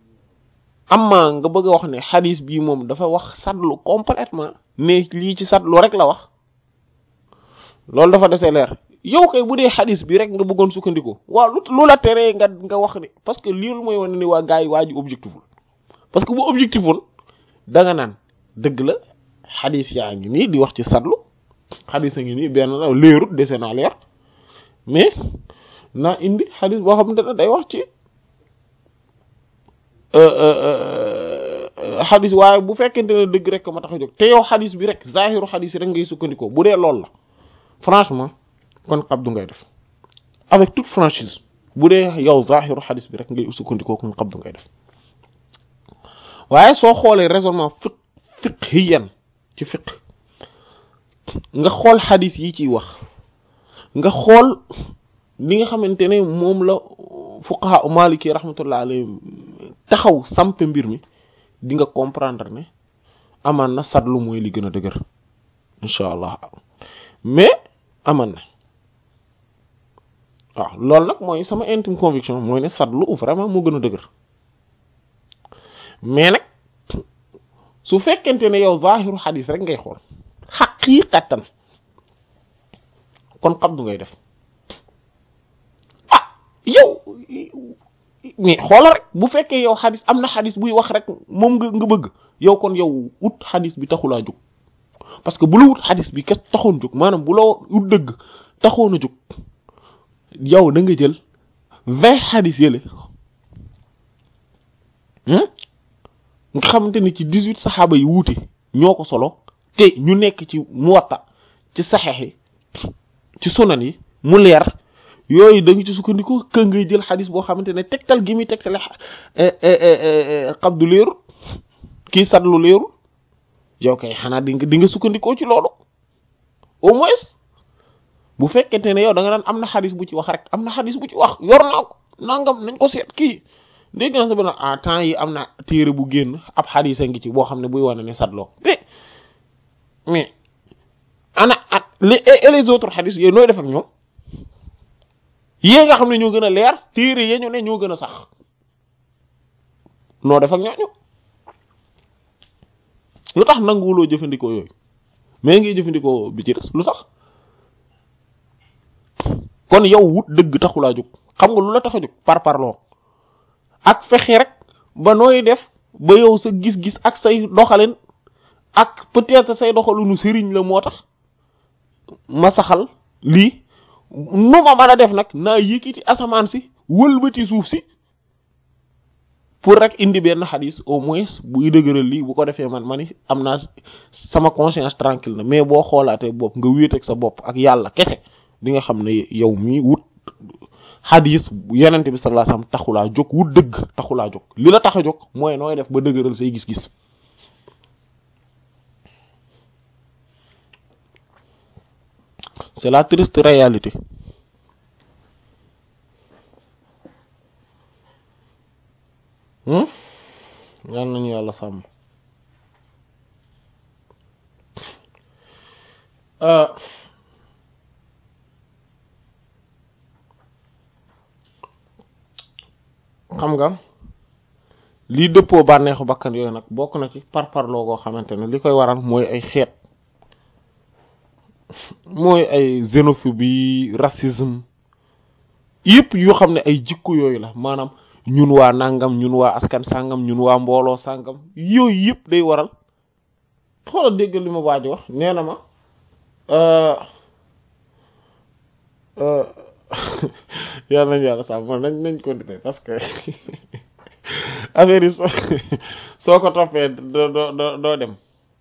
amma nga bëgg a wax ne xadis bii moom dafa wax sadlu complètement ne lii ci sadlu rek la wax loolu dafa desee leer yow kay bu dee xadis bi rek nga bëggoon sukkandiku waaw lu lu la teree nga nga wax ni parce que lii mooy wane ni waa gars yi waa ji objectiful parce que bu objectiful da nga naan dëgg la xadis yaa ngi nii di wax ci sadlu xadis a ngi nii benn la leerut dese naa leer mais naa indi xadis boo xamante ne day wax ci xadis waaye bu fekkente ne dëgg rek ma tax a jóg te yow xadis bi rek zahiru xadis yi rek ngay sukkandikoo bu dee loolu la franchement kon xabdu ngay def avec toute franchise bu dee yow zahiru xadis bi rek ngay sukkandikoo kon xabdu ngay def waaye soo xoolee raisonnement fiq fiqhiyan ci fiq nga xool xadis yi ciy wax nga xool li nga xamante ne moom la fuqaha maliki rahmatullah alayhi taxaw sampe mbir mi di nga comprendre ne amaan na sadlu mooy li gën a dëgër incha allah mais amaan na waaw loolu nag mooy sama intime conviction mooy ne sadlu vraiment moo gën a dëgër mais nag su fekkente ne yow zahiru xadis rek ngay xool xaqiqatan kon xabdu ngay def ah yow mais xoolal rek bu fekkee yow xadis am na xadis buy wax rek moom nga nga bëgg yow kon yow ut xadis bi taxulaa jóg parce que bu la wut xadis bi kes taxoon jóg maanaam bu la ut dëgg taxoon a jóg yow da nga jël vingt xadis yële nga xamante ni ci dix-huit saxaaba yi wuute ñoo ko solo te ñu nekk ci muwatta ci saxeex yi ci sunan yi mu leer yooyu da nga ci sukkandiku kë ngay jël xadis boo xamante ne tegtal gi muy tegtale xabdu leerul kii sadlu leerul yow kay xanaa di nga di nga sukkandikoo ci loolu au moins bu fekkente ne yow da nga naan am na xadis bu ci wax rek am na xadis bu ci wax yor naa ko nangam nañ ko seet kii dégg naa sa ah temps yi am na téere bu génn ab xadis a ngi ci boo xam ne buy wane ne sadloo mais mais ana at les et les autres xadis yooyu nooy def ak ñoom yée nga xam ne ñoo gën a leer téere ya ñu ne ñoo gën a sax noo def ak ñooñu lu tax nanguwuloo jëfandikoo yooyu mais ngay jëfandikoo bi ci des lu tax kon yow wut dëgg taxulaa jóg xam nga lu la tax a jóg par parloo ak fexe rek ba nooy def ba yow sa gis-gis ak say doxalin ak peut-être say doxalinu sëriñ la moo tax ma saxal lii nu ma mën a def nag naa yëkkati asamaan si wëlbati suuf si pour rek indi benn xadis au moins buy dëgëral lii bu ko defee man ma ni am naa sama conscience tranquille na mais boo xoolaatee bopp nga wéet ak sa bopp ak yàlla kese di nga xam ne yow mii wut xadis yenent bi sallallahu alayhi wasallam taxulaa jóg wut dëgg taxulaa jóg li la tax a jóg mooy nooy def ba dëgëral say gis-gis c'est la triste réalité yal nañu yàlla sàmm xam nga lii dëppoo bànneexu bakkan yooyu nag bokk na ci par parloo goo xamante ne li koy waral mooy ay xeet mooy ay xénophobie racisme yëpp yoo xam ne ay jikko yooyu la maanaam ñun waa nangam ñun waa askan sangam ñun waa mbooloo sangam yooyu yëpp day waral xoolal dégg li ma waaj wax nee na ma yàlla nañu yàlla sax man nañ nañ continuer parce que affaire yi soo soo ko toppee doo doo doo dem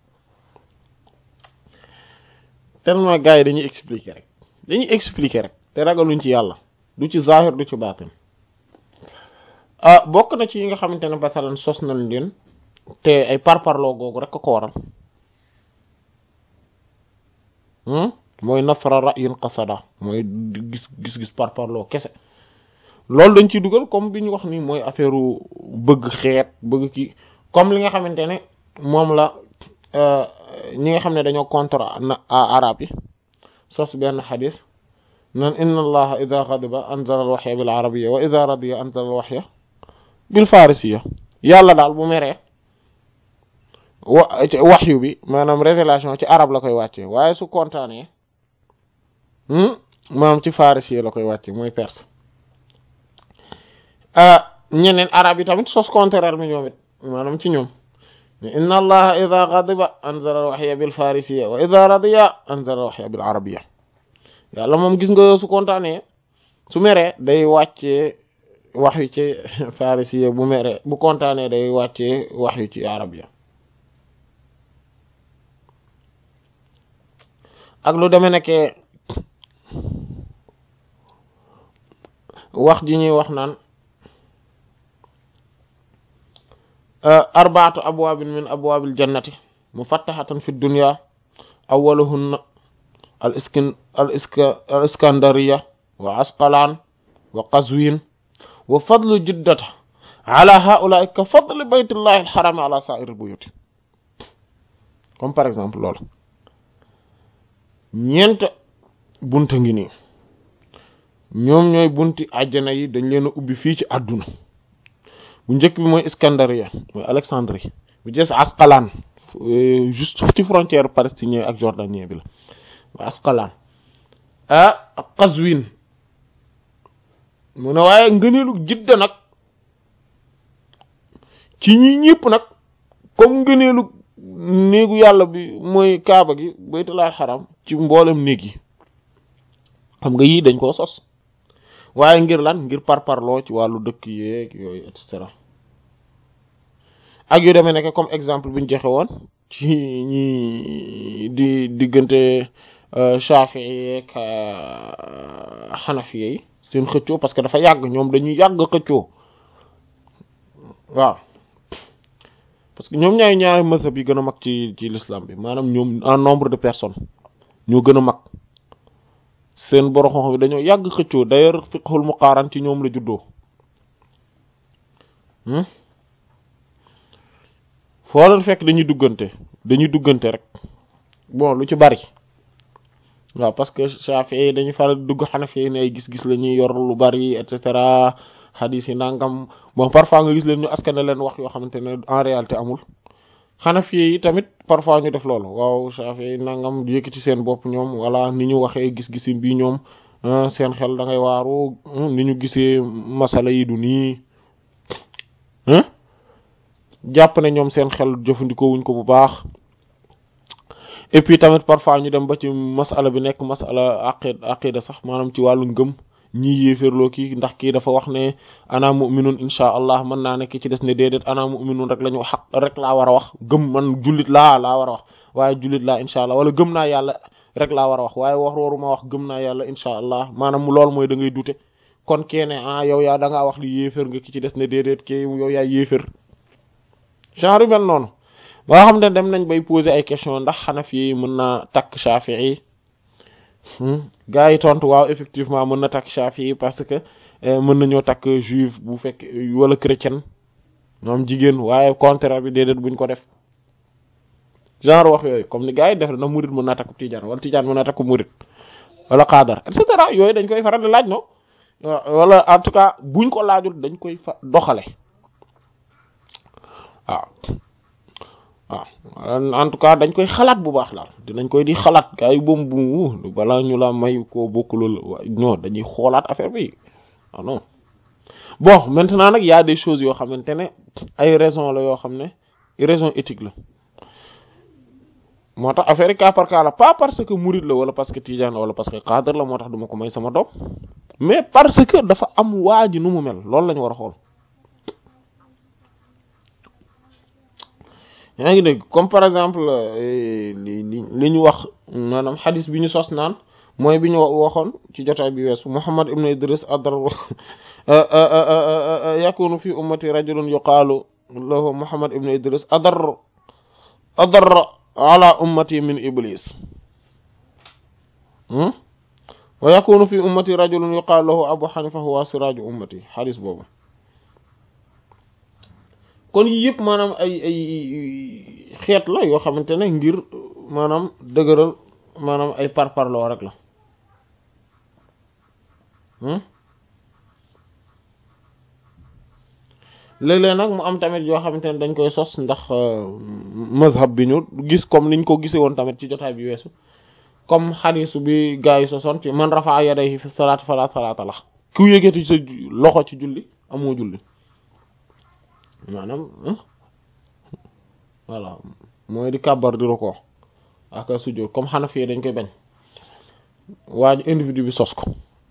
tellement gars yi dañuy expliquer rek dañuy expliquer rek te ragaluñ ci yàlla du ci zahir du ci baatin ah bokk na ci yi nga xamante ne basalan sos nañ leen te ay parparloo googu rek ko waral mooy nasra ra'yin qasada mooy gis gis-gis parparloo kese loolu dañ ciy dugal comme bi ñu wax ni mooy affaire bëgg xeet bëgg ki comme li nga xamante ne moom la ñi nga xam ne dañoo contre arab yi sos benn xadis nan inna allaha ida ghadiba anzala al waxya bil arabiyya wa ida radiya anzala al waxya bil farisiya yàlla daal bu meree wa waxyu bi maanaam révélation ci arab la koy wàcce waaye su kontaanee maanaam ci farisi la koy wàcce mooy perse ñeneen arab yi tamit sos contraire mi ñoom it maanaam ci ñoom inna allaha ida ghadiba anzala al-wahya bil farisiya wa ida radiya anzala al-wahya bil arabiyya yàlla moom gis nga su kontaanee su meree day wàccee wax yu ci farisiya bu meree bu kontaanee day wàccee wax yu ci arabiyya ak lu demee nekkee wax ji ñuy wax naan arbaatu abwaabin min abwaabil jannati mufattaxatan fi dunya awwaluhunna al iskin al iska al iskandariya wa asqalaan wa qazwin wa fadlu jiddata ala haulaai ka fadli baytillahi alxarami ala saa'iri buyuti comme par exemple loolu ñeent bunta ngi nii ñoom ñooy bunti àjjana yi dañ leen a ubbi fii ci àdduna bu njëkk bi mooy Iskandariya mooy Alexandrie bu jees Asqalaan juste ci frontière palestinien ak jordanien bi la mooy Asqalaan ah ak Qazwin mu ne waaye ngëneelu Jidda nag ci ñi ñëpp nag comme ngëneelu néegu yàlla bi mooy Kaaba gi Baytullaahil Haram ci mboolem néeg yi xam nga yii dañ koo sos waaye ngir lan ngir parparloo ci wàllu dëkk yeeg yooyu et cetera ak yu demee nekk comme exemple bi ñu joxe woon ci ñi di diggante Shafi'i yeeg Hanafi yi seen xëccoo parce que dafa yàgg ñoom dañuy yàgg xëccoo waaw parce que ñoom ñaari ñaari mazhab yi gën a mag ci ci l'islam bi maanaam ñoom en nombre de personnes ñoo gën a mag seen borom xam-xam bi dañoo yàgg xëccoo d'ailleurs fiqhul muqaaran ci ñoom la juddoo foo leen fekk dañuy duggante dañuy duggante rek bon lu ci bari waaw parce que Shafi'i dañuy faral di dugg Hanafi ne ay gis-gis la ñuy yor lu bari et cetera hadith yi nangam bon parfois nga gis leen ñu askane leen wax yoo xamante ne en réalité amul Hanafi yi tamit parfois ñu def loolu waaw Shafi'i nangam yëkkati seen bopp ñoom wala ni ñu waxee gis-gisin bi ñoom seen xel da ngay waaru ni ñu gisee masala yi du nii jàpp ne ñoom seen xel jëfandikoo wuñ ko bu baax et puis tamit parfois ñu dem ba ci masala bi nekk masala aqid aqida sax maanaam ci wàllu ngëm ñii yéeféerloo kii ndax kii dafa wax ne ana mu'minun insha allah mën naa nekk ci des ne déedéet ana mu'minun rek la ñu xaq rek laa war a wax gëm man jullit laa laa war a wax waaye jullit laa insha allah wala gëm naa yàlla rek laa war a wax waaye wax waruma wax gëm naa yàlla insha allah maanaam loolu mooy da ngay dute kon keene ah yow yaa da ngaa wax li yéeféer nga ki ci des ne déedéet kii yow yaa yéeféer genre yu mel noonu ba nga xam ne dem nañ bay poser ay question ndax xanaf yi mën naa takk Shafi'i gaa yi tontu waaw effectivement mën na takk Shafi'i parce que mën nañoo takk juif bu fekk wala chrétien ñoom jigéen waaye contraire bi déedéet buñ ko def genre wax yooyu comme ni gaa yi def na murid mën naa takku tijaan wala tijaan mën naa takku murid wala xaadar et cetera yooyu dañ koy faral di laaj no wala en tout cas buñ ko laajul dañ koy fa doxale waaw waaw en tout cas dañ koy xalaat bu baax daal dinañ koy di xalaat gars yi boom bu balaa ñu la may koo bokkulul non dañuy xoolaat affaire bi ah non bon maintenant nag y a des choses yoo xamante ne ay raison la yoo xam ne raison éthique la moo tax affaire yi cas par cas la pas parce que murid la wala parce que tijaan wala parce que cadre la moo tax duma ko may sama doom mais parce que dafa am waa ji nu mu mel loolu lañu war a xool yaa ngi dégg comme par exemple li li ñu wax maanaam xadis bi ñu sos naan mooy bi ñu waxoon ci jotaay bi weesu Muhammad ibn Idris adar yakunu fi ummati rajulun yuqaalu lahu Muhammad ibn Idris adar adar ala ummati min iblis wa yakunu fi ummati rajulun yuqaalu lahu Abu Hanifa huwa siraju ummati xadis boobu kon yii yëpp maanaam ay ay xeet la yoo xamante ne ngir maanaam dëgëral maanaam ay parparloo rek la léeg-léeg nag mu am tamit yoo xamante ne dañ koy sos ndax mazhab bi ñu gis comme niñ ko gisee woon tamit ci jotaay bi weesu comme xadisu bi gaa yi sosoon ci man rafa'a yadayhi fi salaati fala salaata la ku yëkkati sa loxo ci julli amoo julli maanaam voilà mooy di kàbbar di rukoo ak sujjóot comme Hanafi dañ koy bañ waaj individu bi sos ko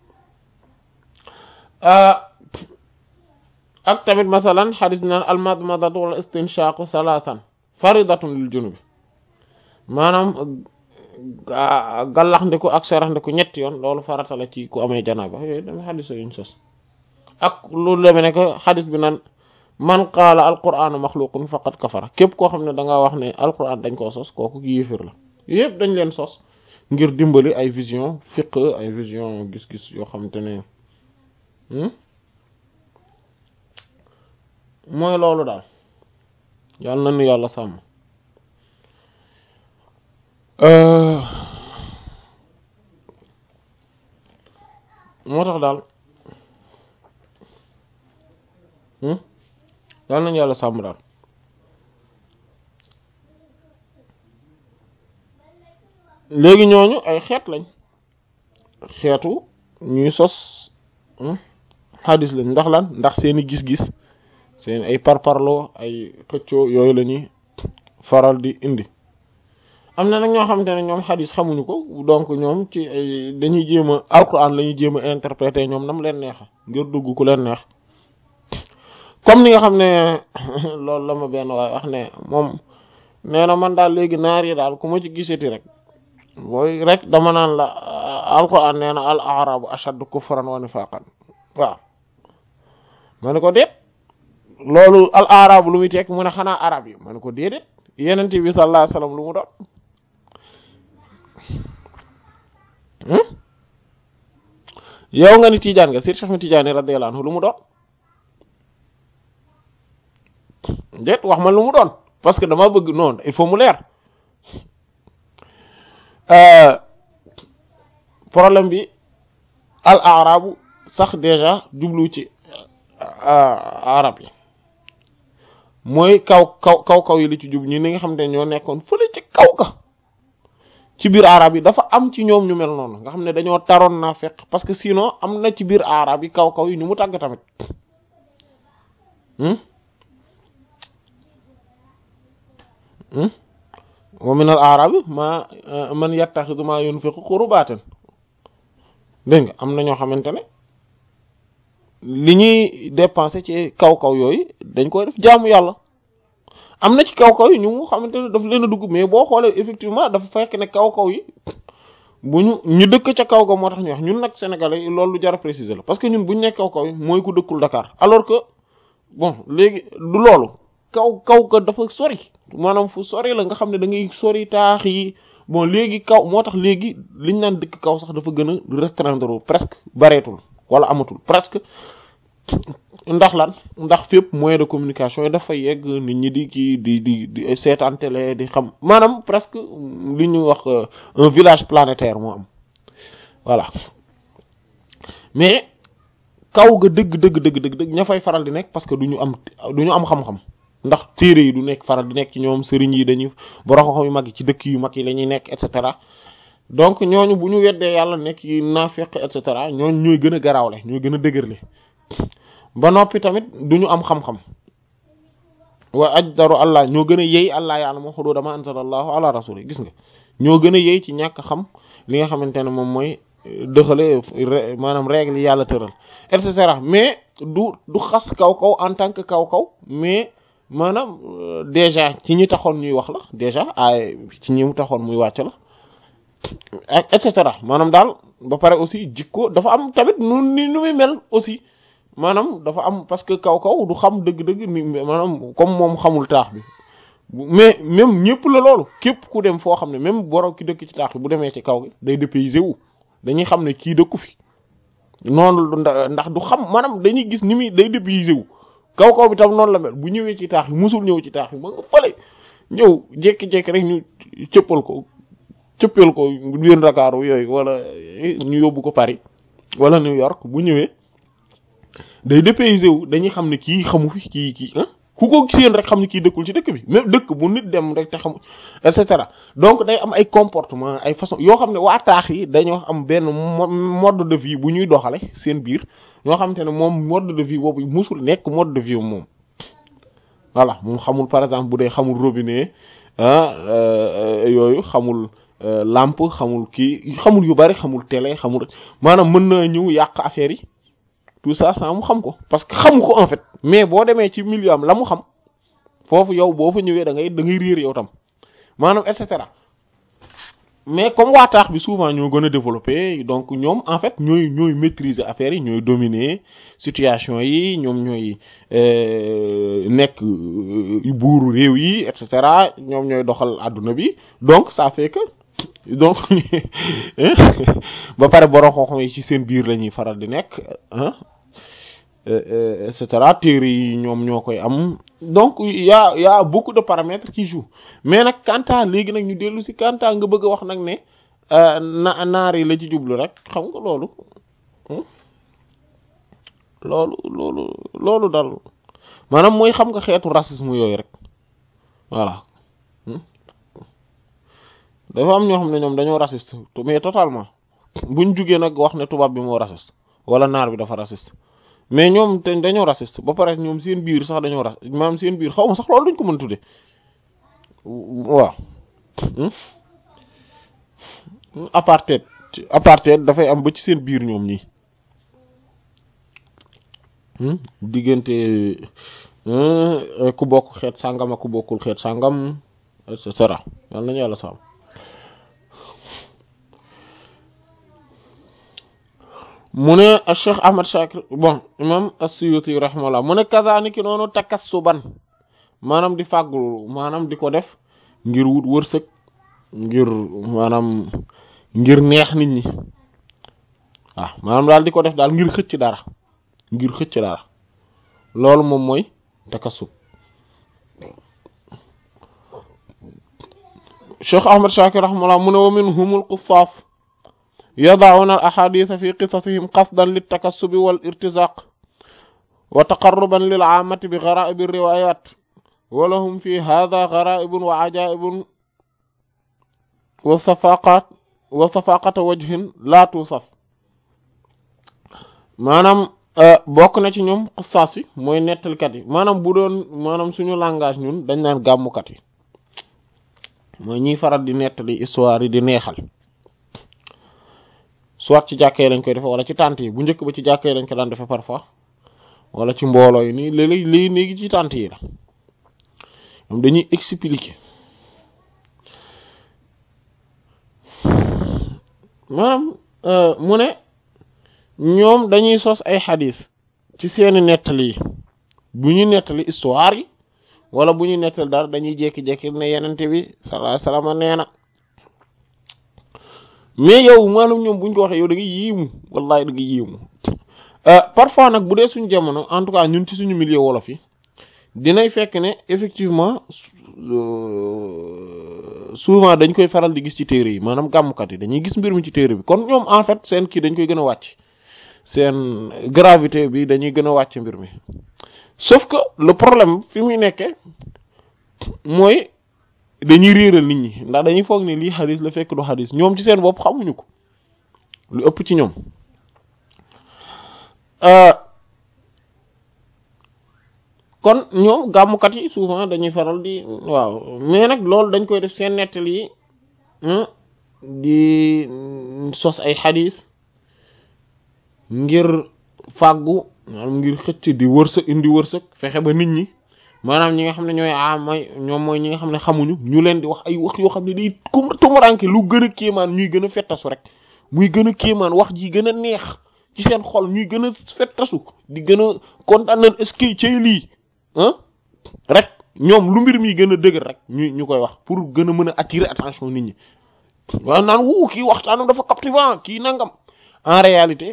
ak tamit masalan xadis naan almadmadatu wal istinshaqu salaasan faridatun lil junubi maanaam gallax ndiku ak serax ndiku ñetti yoon loolu farata la ci ku amee janaaba yooyu dama xadis yuñ sos ak loolu demee ne que xadis bi naan man qaala alquranu maxluqun faqad kafara képp koo xam ne da nga wax ne alquran dañ koo sos kooku yéefir la yëpp dañ leen sos ngir dimbali ay vision fiq ay vision gis-gis yoo xamante ne mooy loolu daal yàlla na nu yàlla sàmm moo tax daal yàlla nañu yàlla sàmm daal léegi ñooñu ay xeet lañ xeetu ñuy sos xadis lañ ndax lan ndax seeni gis-gis seen ay parparloo ay xëccoo yooyu la ñuy faral di indi am na nag ñoo xamante ne ñoom xadis xamuñu ko donc ñoom ci ay dañuy jéem a alquran la ñuy jéem a interpréter ñoom nam leen neexa ngir dugg ku leen neex comme ni nga xam ne loolu la ma benn waaye wax ne moom nee na man daal léegi naar yi daal ku ma ci gisati rek booy rek dama naan la alquran nee na al arabu ashaddu kufran wa nifaqan waaw ma ne ko déet loolu al arabu lu muy tekk mu ne xanaa arab yi ma ne ko déedéet yenent bi sallallahu alayhi wasallam lu mu doon yow nga ni Tidiane nga Seydi Cheikh Ahmed Tidiane radiyallahu anhu lu mu doon déet wax ma lu mu doon parce que dama bëgg noonu il faut mu leer problème bi al arabu sax déjà jublu ci arab yi mooy kaw kaw kaw kaw yi li ci jub ñi ni nga xam ne ñoo nekkoon fële ci kaw ka ci biir arab yi dafa am ci ñoom ñu mel noonu nga xam ne dañoo taroon naa fekk parce que sinon am na ci biir arab yi kaw kaw yi ñu mu tàgg tamit wa min al arabi ma man yattaxidu ma yunfiqu qurbatan dégg nga am na ñoo xamante ne li ñuy dépenser ci kaw kaw yooyu dañ koy def jaamu yàlla am na ci kaw kaw yi ñu mu xamante ne daf leen a dugg mais boo xoolee effectivement dafa fekk ne kaw kaw yi bu ñu ñu dëkk ca kaw ga moo tax ñu wax ñun nag sénégalais yi loolu lu jar a préciser la parce que ñun bu ñu nekk kaw kaw yi mooy ku dëkkul Dakar alors que bon léegi du loolu kaw kaw ga dafa sori maanaam fu sori la nga xam ne da ngay sori taax yi bon léegi kaw moo tax léegi liñ naan dëkk kaw sax dafa gën a restreindre presque bareetul wala amatul presque ndax lan ndax fépp moyen de communication yi dafa yegg nit ñi di kii di di di seetaan télé di xam maanaam presque li ñuy wax un village planétaire moo am voilà mais kaw ga dëgg dëgg dëgg dëgg dëgg ña fay faral di nekk parce que du ñu am du ñu am xam-xam ndax téere yi du nekk faral di nekk ci ñoom sëriñ yi dañuy borom xam yu mag yi ci dëkk yu mag yi la ñuy nekk et cetera donc ñooñu bu ñu weddee yàlla nekk yi naafeq et cetera ñooñu ñooy gën a garaawle ñooy gën a dëgërle ba noppi tamit du ñu am xam-xam wa ajdaru allah ñoo gën a yey allah yàlla moo xudu dama anzalallahu ala rasuli gis nga ñoo gën a yey ci ñàkk xam li nga xamante ne moom mooy dëxale maanaam règle yi yàlla tëral et cetera mais du du xas kaw kaw en tant que kaw kaw mais maanaam déjà ci ñi taxoon ñuy wax la déjà ay ci ñi mu taxoon muy wàcc la ak et cetera maanaam daal ba pare aussi jikko dafa am tamit nu ni nu muy mel aussi maanaam dafa am parce que kaw kaw du xam dëgg-dëgg ni maanaam comme moom xamul taax bi mais même ñëpp la loolu képp ku dem foo xam ne même borom ki dëkk ci taax bi bu demee ci kaw gi day dépaysé wu dañuy xam ne kii dëkku fi noonu ndax du xam maanaam dañuy gis ni muy day dépaysé wu kaw kaw bi tam noonu la mel bu ñëwee ci taax yi musul ñëw ci taax yi ma nga fële ñëw jékki-jékki rek ñu cëppal ko cëppal ko biir Dakar yooyu wala ñu yóbbu ko Paris wala New York bu ñëwee day dépaysé wu dañuy xam ne kii xamu fi kii kii ah ku ko seen rek xam ne kii dëkkul ci dëkk bi même dëkk bu nit dem rek te xamu et cetera donc day am ay comportement ay façon yoo xam ne waa taax yi dañoo am benn mode de vie bu ñuy doxale seen biir ñoo xamante ne moom mode de vie boobu musul nekk mode de vie moom voilà moom xamul par exemple bu dee xamul robinet ah yooyu xamul lampe xamul kii xamul yu bari xamul télé xamul maanaam mën na ñëw yàq affaire yi tout ça sans mu xam ko parce que xamu ko en fait mais boo demee ci milieu am la mu xam foofu yow boo fa ñëwee da ngay da ngay réer yow tam maanaam et cetera mais comme waa taax bi souvent ñoo gën a développé donc ñoom en fait ñooy ñooy maîtriser affaires yi ñooy dominer situation yi ñoom ñooy nekk buuru réew yi et cetera ñoom ñooy doxal àdduna bi donc ça fait que donc ba pare borom xam-xam yi ci seen biir la ñuy faral di nekk ah et cetera téere yi ñoom ñoo koy am donc y a y a beaucoup de paramètres qui jouent mais nag kanta léegi nag ñu dellu si kanta nga bëgg a wax nag ne na naar yi la ci jublu rek xam nga loolu loolu loolu loolu dal maanaam mooy xam nga xeetu racisme yooyu rek voilà dafa am ñoo xam ne ñoom dañoo raciste mais totalement buñ jugee nag wax ne tubaab bi moo raciste wala naar bi dafa raciste mais ñoom te dañoo raciste ba pare ñoom seen biir sax dañoo ras maanaam seen biir xaw ma sax loolu duñ ko mën tudde waaw apartheid apartheid dafay am ba ci seen biir ñoom ñi diggante ku bokk xeet sàngam ak ku bokkul xeet sàngam et cetera yal nañu yàlla sàmm mu ne Cheikh Ahmad Shakir bon imam as-Suyuti rahimahullah mu ne kazaniki noonu takassuban maanaam di fàggul maanaam di ko def ngir wut wërsëg ngir maanaam ngir neex nit ñi waaw maanaam daal di ko def daal ngir xëcc dara ngir xëcc dara loolu moom mooy takassub Cheikh Ahmad Shakir rahimahullah mu ne wa minhumul qussaas yadacuuna al axaadiisa fi qisasihim qasdan liltakassubi wal irtizaaq wa taqarruban lil caamati bi garaa'ibi riwaayaat wa lahum fi haadaa garaa'ibun wa cajaa'ibun wa safaaqat wa safaaqata wajhin laa tuusaf maanaam bokk na ci ñoom qisaas yi mooy nettalkat yi maanaam bu doon maanaam suñu langage ñun dañ naan gàmmukat yi mooy ñiy faral di nettali histoire yi di neexal soit ci jàkkee lañ koy defe wala ci tànt yi bu njëkk ba ci jàkkee lañ ko daan defe parfois wala ci mbooloo yi nii léeg-léeg léegi léegi ci tànt yi la ñoom dañuy expliquer maanaam mu ne ñoom dañuy sos ay xadis ci seeni nettali yi bu ñu nettali histoire yi wala bu ñu nettali dara dañuy jékki-jékki ne yenente bi sallallahu alayhi wasallam nee na mais yow maanaam ñoom buñ ko waxee yow da nga yiimu wallahi da nga yiimu parfois nag bu dee suñu jamono en tout cas ñun ci suñu milieu wolof yi dinay fekk ne effectivement souvent dañ koy faral di gis ci téere yi maanaam gàmmkat yi dañuy gis mbir mi ci téere bi kon ñoom en fait seen kii dañ koy gën a wàcc seen gravité bi dañuy gën a wàcc mbir mi sauf que le problème fi muy nekkee mooy dañuy réeral nit ñi ndax dañuy foog ne lii xadis la fekk du xadis ñoom ci seen bopp xamuñu ko lu ëpp ci ñoom kon ñoom gàmmukat yi souvent dañuy faral di waaw mais nag loolu dañ koy def seen nettali yi di sos ay xadis ngir fàggu maanaam ngir xëcc di wërsëg indi wërsëg fexe ba nit ñi maanaam ñi nga xam ne ñooy amay ñoom mooy ñi nga xam ne xamuñu ñu leen di wax ay wax yoo xam ne day tumuranke lu gën a kéemaan ñuy gën a fettasu rek muy gën a kéemaan wax ji gën a neex ci seen xol ñuy gën a fettasu di gën a kontaan nañ est-ce que cay lii ah rek ñoom lu mbir mi gën a dëgër rek ñu ñu koy wax pour gën a mën a attirer attention nit ñi waaw naan wu kii waxtaanam dafa captivant kii nangam en réalité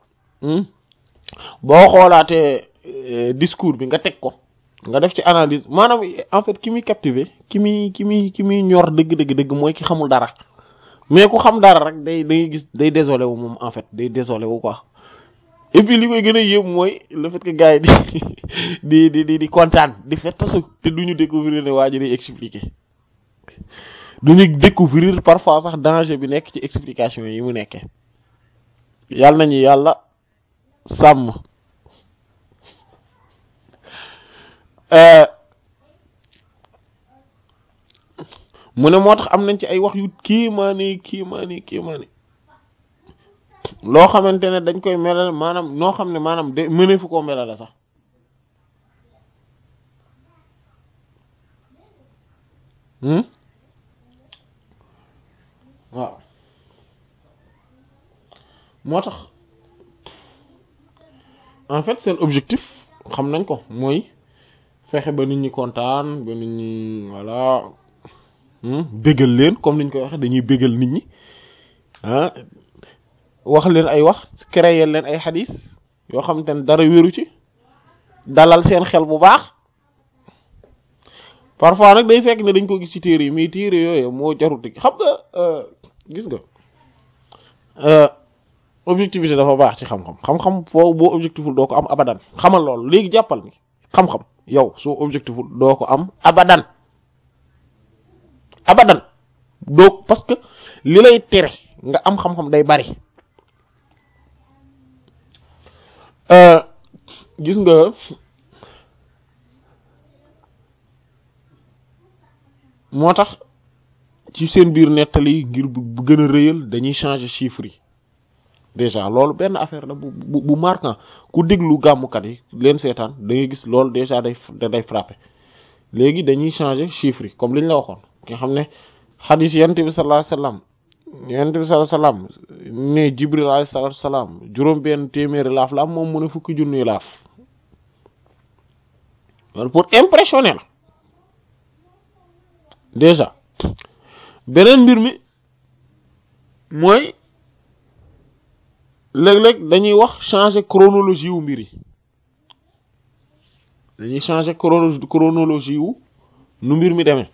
boo xoolaatee discours bi nga teg ko nga def ci analyse maanaam en fait ki muy captiver ki muy ki muy ki muy ñor dëgg dëgg dëgg mooy ki xamul dara mais ku xam dara rek day day gis day désolé wu moom en fait day désolé wu quoi et puis li koy gën a yéem mooy le fait que gars yi di di di di kontaan di fet tasu te duñu découvrir ne waa ji day expliquer duñu découvrir parfois sax danger bi nekk ci explication yi mu nekkee yàlla nañu yàlla sàmm mu ne moo tax am nañ ci ay wax yu kiimaani kiimaani kiimaani loo xamante ne dañ koy melal maanaam noo xam ne maanaam de mënee fu koo melal sax waaw moo tax en fait seen objectif xam nañ ko mooy fexe ba nit ñi kontaan ba nit ñi voilà bégal leen comme niñ koy waxe dañuy bégal nit ñi ah wax leen ay wax créer leen ay xadis yoo xamante ne dara wéru ci dalal seen xel bu baax parfois nag day fekk ne dañ ko gis ci téere yi mais téere yooyu moo jaruti xam nga gis nga objectivité dafa baax ci xam-xam xam-xam foo boo objectiful doo ko am abadan xamal loolu léegi jàppal ni xam-xam yow soo objectiful doo ko am abadan abadan doo parce que li lay tere nga am xam-xam day bari gis nga moo tax ci seen biir nettali ngir bu gën a rëyal dañuy changer chiffres yi déjà loolu benn affaire la bu bu bu marquant ku déglu gàmmukat yi leen seetaan da ngay gis loolu déjà day day frappé léegi dañuy changer chiffres yi comme li ñu la waxoon nga xam ne xadis yonent bi sallallahu alayhi wasallam yonent bi sallallahu alayhi wasallam ne Jibril alayhi salatu wasallam juróom benn téeméeri laaf la am moom mu ne fukki junniy laaf loolu pour impressionner la déjà beneen mbir mi mooy léeg-léeg dañuy wax changer chronologie wu mbir yi dañuy changer chrono chronologie wu nu mbir mi demee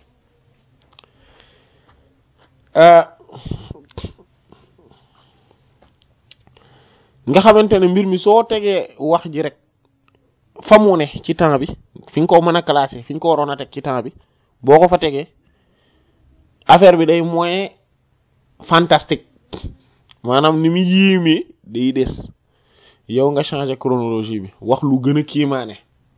nga xamante ne mbir mi soo tegee wax ji rek fa mu ne ci temps bi fi nga ko mën a classer fi ñu ko waroon a teg ci temps bi boo ko fa tegee affaire bi day moyen fantastique maanaam ni mu yéemee day des yow nga changer chronologie bi wax lu gën a kiimaane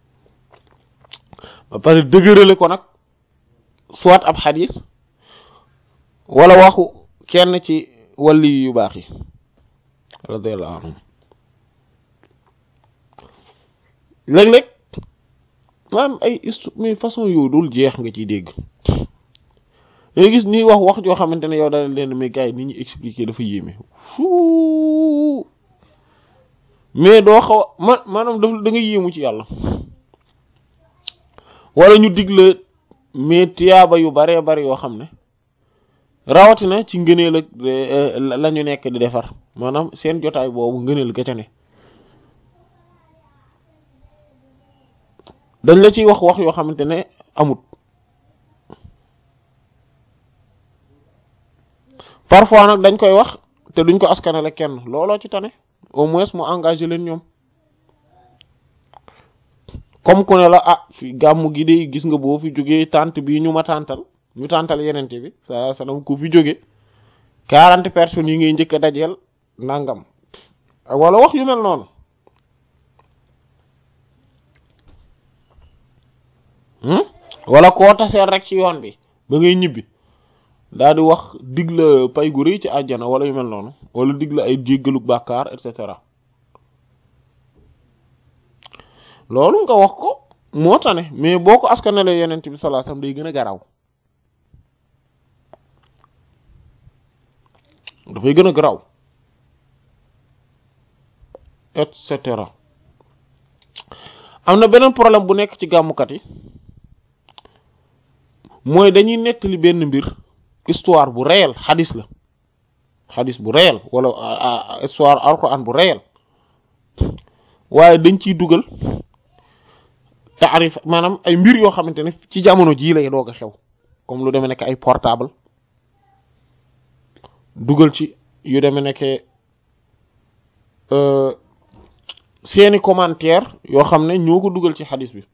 ba pare dëgërale ko nag soit ab xadis wala waxu kenn ci wàlli yu baax yi radiyallahu anhum léeg-léeg maanaam ay histo mais façon yow dul jeex nga ciy dégg dangay gis ñuy wax wax joo xamante ne yow dana leen mais gars yi ni ñu expliquer dafa yéeme fuu mais doo xaw a ma maanaam daf da nga yéemu ci yàlla wala ñu digle mais tiyaaba yu baree bari yoo xam ne rawatina ci ngëneel ak la ñu nekk di defar maanaam seen jotaay boobu ngëneel ga ca ne dañ la ciy wax wax yoo xamante ne amut parfois nag dañ koy wax te duñ ko askanale kenn looloo ci tane au moins mu engagé leen ñoom comme ku ne la ah fi gàmmu gi de gis nga boo fi jógee tànt bii ñu ma tàntal ñu tàntal yenente bi sallallahu alayhi wasallam ku fi jóge quarante personnes yi ngay njëkk a dajeel nangam wala wax yu mel noonu wala koo taseel rek ci yoon bi ba ngay ñibbi daal di wax dig la pay gu rëy ci àjjana wala yu mel noonu wala dig la ay jéggalu bàkkaar et cetera loolu nga wax ko moo tane mais boo ko askanalee yenent bi sallallahu alayhi wasallam day gën a garaw dafay gën a garaw et cetera am na beneen problème bu nekk ci gàmmukat yi mooy dañuy nettali benn mbir histoire bu réel xadis la xadis bu réel wala histoire alquran bu réel waaye dañ ciy dugal taarif maanaam ay mbir yoo xamante ne ci jamono jii lay doog a xew comme lu demee nekk ay portable dugal ci yu demee nekk seeni commentaire yoo xam ne ñoo ko dugal ci xadis bi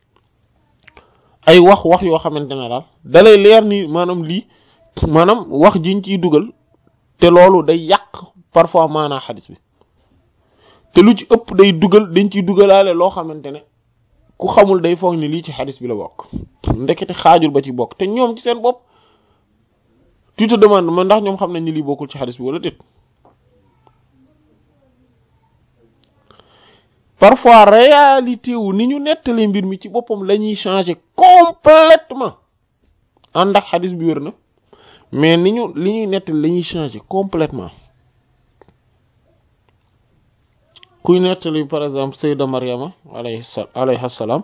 ay wax wax yoo xamante ne daal dalay leer ni maanaam lii maanaam wax jiñ ciy dugal te loolu day yàq parfois maanaa xadis bi te lu ci ëpp day dugal dañ ciy dugalaale loo xamante ne ku xamul day foog ni lii ci xadis bi la bokk ndekete xaajul ba ci bokk te ñoom ci seen bopp tu te demandes man ndax ñoom xam nañ ni lii bokkul ci xadis bi wala déet parfois réalité wu ni ñu nettali mbir mi ci boppam la ñuy changer complètement ànd ak xadis bi wér na mais ni ñu li ñuy nettali la ñuy changer complètement kuy nettali par exemple Sayda Maryama alayhi alayhi salaam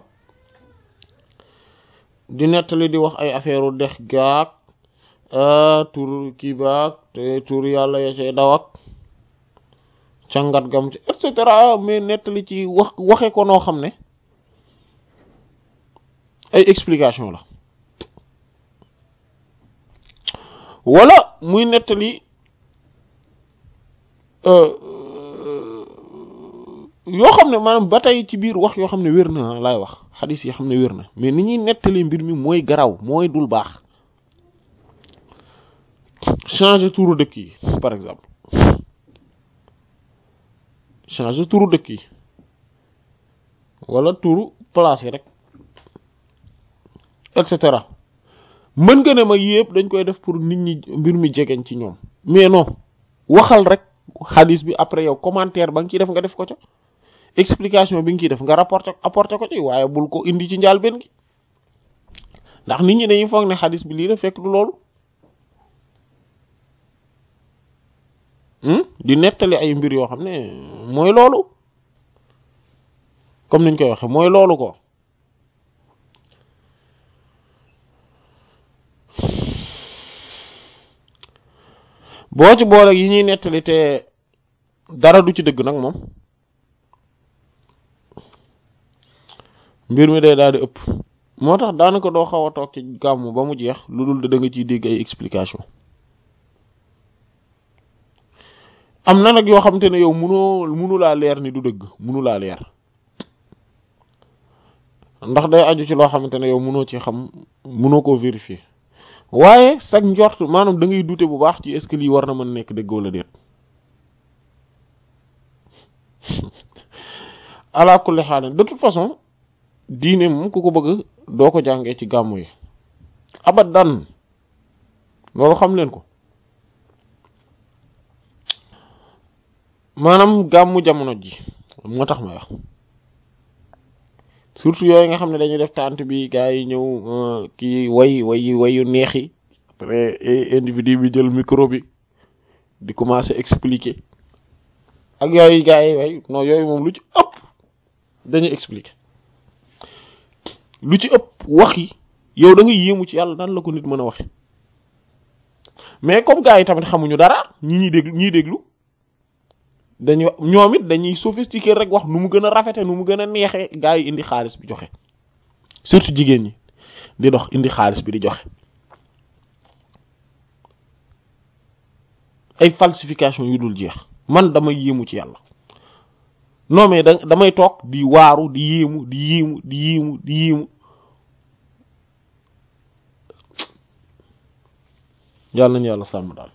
di nettali di wax ay affaire u dex gaag tur kii baag te tur yàlla ya cay daw ak càngat gam ci et cetera mais nettali ci wax waxe ko noo xam ne ay explication la wala muy nettali yoo xam ne maanaam ba tey ci biir wax yoo xam ne wér na laay wax xadis yi xam ne wér na mais ni ñuy nettali mbir mi mooy garaw mooy dul baax changer turu dëkk yi par exemple changer turu dëkk yi wala turu place yi rek et cetera mën nga ne ma yëpp dañ koy def pour nit ñi mbir mi jegeñ ci ñoom mais non waxal rek xadis bi après yow commentaire ba nga ciy def nga def ko ca explication bi nga ciy def nga rapporté apporté ko ci waaye bul ko indi ci njaal benn gi ndax nit ñi dañuy foog ne xadis bi lii la fekk du loolu di nettali ay mbir yoo xam ne mooy loolu comme niñ koy waxe mooy loolu ko boo ci boole yi ñuy nettali te dara du ci dëgg nag moom mbir mi day daal di ëpp moo tax daanaka doo xaw a toog ci gàmmu ba mu jeex lu dul da nga ciy dégg ay explication am na nag yoo xamante ne yow munoo munu laa leer ni du dëgg munu laa leer ndax day aju ci loo xamante ne yow munoo ci xam munoo koo vérifier waaye sag njort maanaam da ngay douter bu baax ci est-ce que lii war na mën nekk dëgg wala déet ala kulli xaal de toute façon diine moom ku ko bëgg doo ko jàngee ci gàmmu yi abadan loolu xam leen ko maanaam gàmmu jamono ji moo tax may wax surtout yooyu nga xam ne dañuy def tànt bi gars yi ñëw kii way way wayu neex yi après individu bi jël micro bi di commencer expliquer ak yooyu gars yi way non yooyu moom lu ci ëpp dañuy expliquer lu ci ëpp wax yi yow da nga yéemu ci yàlla nan la ko nit mën a waxe mais comme gars yi tamit xamuñu dara ñi ñuy déglu ñiy déglu dañuy ñoom it dañuy sophistiqué rek wax nu mu gën a rafete nu mu gën a neexee gars yi indi xaalis bi joxe surtout jigéen ñi di dox indi xaalis bi di joxe ay falsification yu dul jeex man damay yéemu ci yàlla non mais da damay toog di waaru di yéemu di yéemu di yéemu di yéemu yàlla nañu yàlla sàmm daal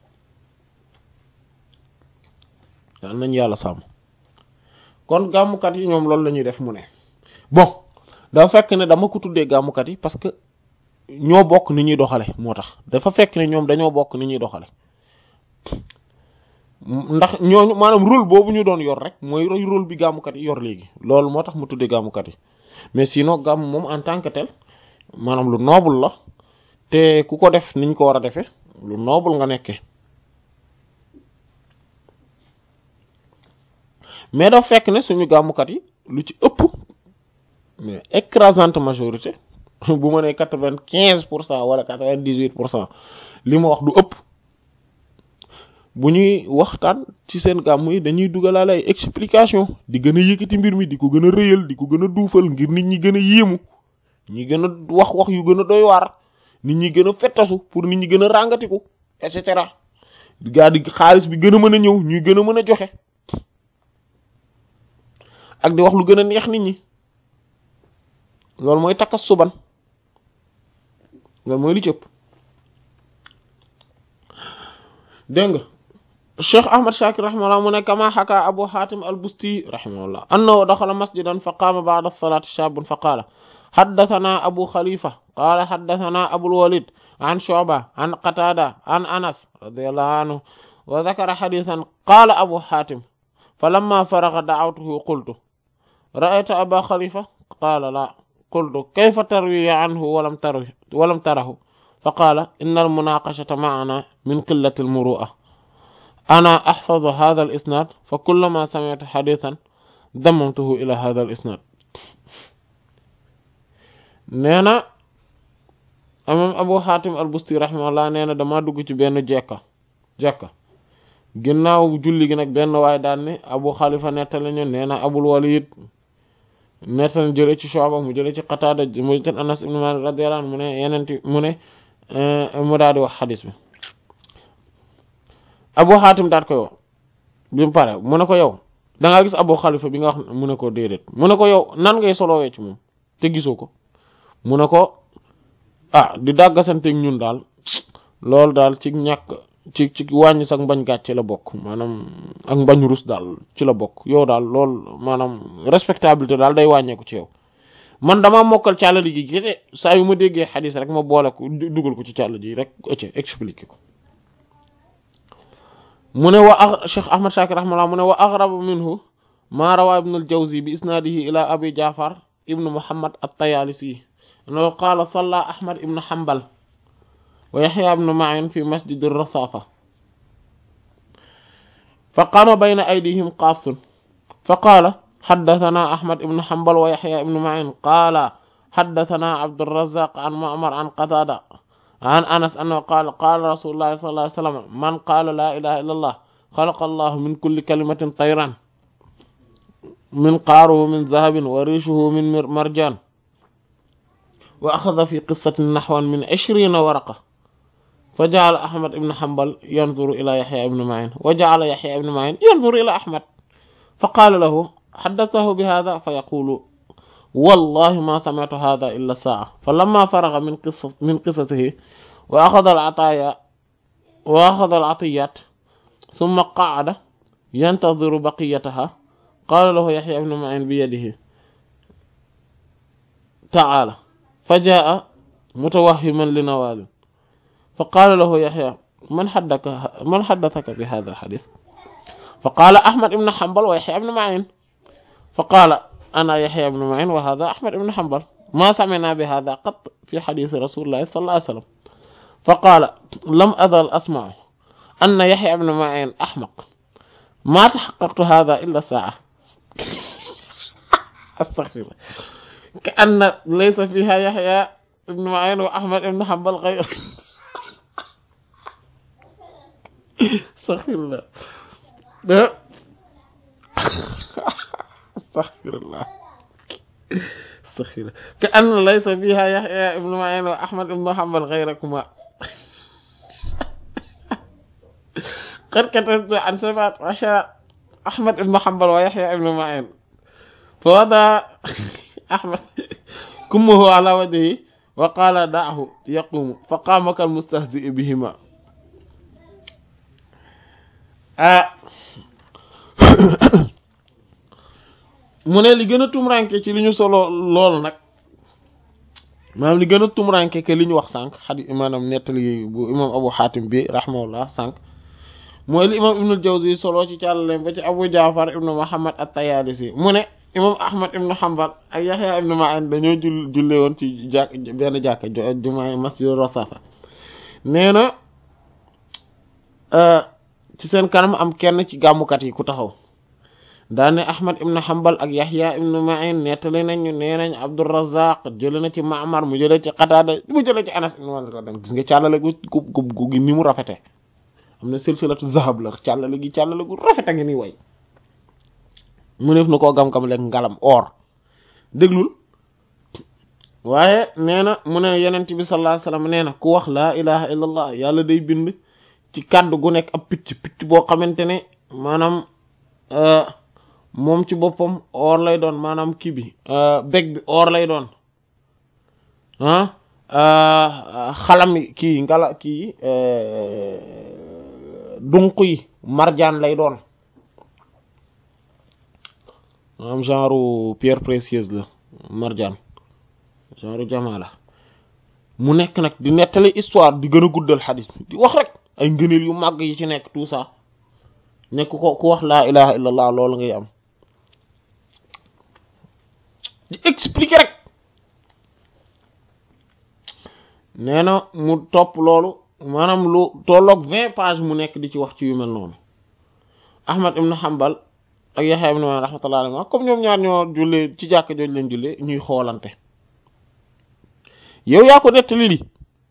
yàlla nañu yàlla sàmm kon gàmmukat yi ñoom loolu la ñuy def mu ne bon dafa fekk ne dama ko tuddee gàmmukat yi parce que ñoo bokk ni ñuy doxale moo tax dafa fekk ne ñoom dañoo bokk ni ñuy doxale ndax ñooñu maanaam rôle boobu ñu doon yor rek mooy rôle bi gàmmukat yi yor léegi loolu moo tax mu tuddee gàmmukat yi mais sinon gàmm moom en tant que tel maanaam lu noble la te ku ko def niñ ko war a defee lu noble nga nekkee mais dafa fekk ne suñu gàmmukat yi lu ci ëpp mais écrasante majorité bu ma nee quatre-vingt-quinze pour cent wala quatre-vingt-dix-huit pour cent li ma wax du ëpp bu ñuy waxtaan ci seen gàmm yi dañuy dugalaale ay explication di gën a yëkkati mbir mi di ko gën a rëyal di ko gën a duufal ngir nit ñi gën a yéemu ñi gën a wax wax yu gën a doy waar nit ñi gën a fettasu pour nit ñi gën a ràngatiku et cetera gaa di xaalis bi gën a mën a ñëw ñuy gën a mën a joxe ak di wax lu gën a neex nit ñi loolu mooy takassuban loolu mooy li ci ëpp dégg nga cheikh ahmad shakir rahimahullah mu ne kama xaka abu hatim al-busti rahimahullah annahu daxala masjidan fa qaama ba'da as-salati shabun fa qaala haddathana abu khalifa qaala haddathana abul walid an shu'ba an qatada an anas radiyallahu anhu wa dhakara hadithan qaala abu hatim falamma faragha da'awtuhu qultu ra'ayta aba khalifa qaala la qultu kayfa tarwi anhu walam tarwi walam tarahu فقال إن المناقشة معنا من قلة المروءة أنا أحفظ هذا الإسناد فكلما سمعت حديثا ضممته إلى هذا الإسناد نينا أمام أبو حاتم البستي رحمه الله نينا دما dugg ci benn jekka jekka ginnaaw julli gi nag benn waay daan ni Abu Xalifa nettali ñu neena Abul Walid nettali jële ci Shu'ba mu jële ci Qatada mu jële ci Anas ibn Malik radiyallahu anhu mu ne yenenti mu ne mu daal di wax xadis bi abu xaatim daat koy wax bi mu pare mu ne ko yow da ngaa gis abu xalifa bi nga wax mu ne ko déedéet mu ne ko yow nan ngay solowee ci moom te gisoo ko mu ne ko ah di dàggasanteeg ñun daal loolu daal ci ñàkk ci ci wàññi sax mbañ gàcce la bokk maanaam ak mbañ rus daal ci la bokk yow daal loolu maanaam respectabilité daal day wàññeeku ci yow man dama mokkal càllali ji gise saa yu ma déggee xadis rek ma boole ko dugal ko ci càll ji rek ëcc expliqué ko mu ne wa a Cheikh Ahmad Shakir rahimahullah mu ne wa aghrab minhu ma rawa ibn al-Jawzi bi isnadihi ila abi Ja'far ibn Muhammad at-Tayalisi annahu qala salla Ahmad ibn Hanbal wa Yahya ibn Ma'in fi masjid ar-Rasafa fa qama bayna aydihim qaasun fa qala حدثنا أحمد بن حنبل ويحيى بن معين قال حدثنا عبد الرزاق عن معمر عن قتادة عن أنس أنه قال قال رسول الله صلى الله عليه وسلم من قال لا إله إلا الله خلق الله من كل كلمة طيرا من قاره من ذهب وريشه من مرجان وأخذ في قصة نحو من عشرين ورقة فجعل أحمد بن حنبل ينظر إلى يحيى بن معين وجعل يحيى بن معين ينظر إلى أحمد فقال له حدثه بهذا فيقول والله ما سمعت هذا إلا ساعة فلما فرغ من قصة من قصته وأخذ العطايا وأخذ العطيات ثم قعد ينتظر بقيتها قال له يحيى بن معين بيده تعالى فجاء متوهما لنوال فقال له يحيى من حدثك من حدثك بهذا الحديث فقال أحمد بن حنبل ويحيى بن معين فقال أنا يحيى بن معين وهذا أحمد بن حنبل ما سمعنا بهذا قط في حديث رسول الله صلى الله عليه وسلم فقال لم أزل أسمع أن يحيى بن معين أحمق ما تحققت هذا إلا ساعة أستغفر الله كأن ليس فيها يحيى بن معين وأحمد بن حنبل غير استغفر الله استغفر الله استغفر الله كأن ليس فيها يحيى بن معين وأحمد بن حنبل غيركما قد كتبت عن سبعة عشر أحمد بن حنبل ويحيى بن معين فوضع أحمد كمه على وجهه وقال دعه يقوم فقام كالمستهزئ بهما آه mu ne li gën a tumranke ci li ñu solo lool nag maanaam li gën a tumranke que li ñu wax sànq xadi maanaam nettali bu imam abu xaatim bi rahimahullah sànq mooy li imam ibnul jawzi solo ci càllaleem ba ci abu jaafar ibnu muhammad at-tayalisi mu ne imam ahmad ibnu hanbal ak yaxya ibnu ma'in dañoo jul julle woon ci jàkk benn jàkka jumaa masjid rasafa nee na ci seen kanam am kenn ci gàmmukat yi ku taxaw daane ahmad ibn hanbal ak yahya ibn ma'in nettali nañu nee nañ abdurrazzaq jële na ci ma'mar mu jële ci qatada mu jële ci anas ibn malik radiyallahu gis nga càllale gu gu gu gi ni mu rafete am na silsilatu zahab la càllale gi càllale gu rafete ngi ni way mu neef na koo gam-gam lekk ngalam or déglul waaye nee na mu ne yenent bi sallallahu alayhi wasallam nee na ku wax laa ilaha illallah yàlla day bind ci kàddu gu nekk ab picc picc boo xamante ne maanaam moom ci boppam or lay doon maanaam kii bi beg bi or lay doon ah xalam kii ngala kii dunq yi marjaan lay doon maanaam genre pierre précieuse la marjaan genre jamaa la mu nekk nag di nettali histoire di gën a guddal xadis bi di wax rek ay ngëneel yu màgg yi ci nekk tout ça nekk ko ku wax laa ilaha illallah loolu ngay am di expliquer rek nee na mu topp loolu maanaam lu tolloog vingt pages mu nekk di ci wax ci yu mel noonu Ahmad ibn Hanbal ak Yahya ibn Ma'in rahmatullah alayhi comme ñoom ñaar ñoo jullee ci jàkk jooju leen jullee ñuy xoolante yow yaa ko nettali li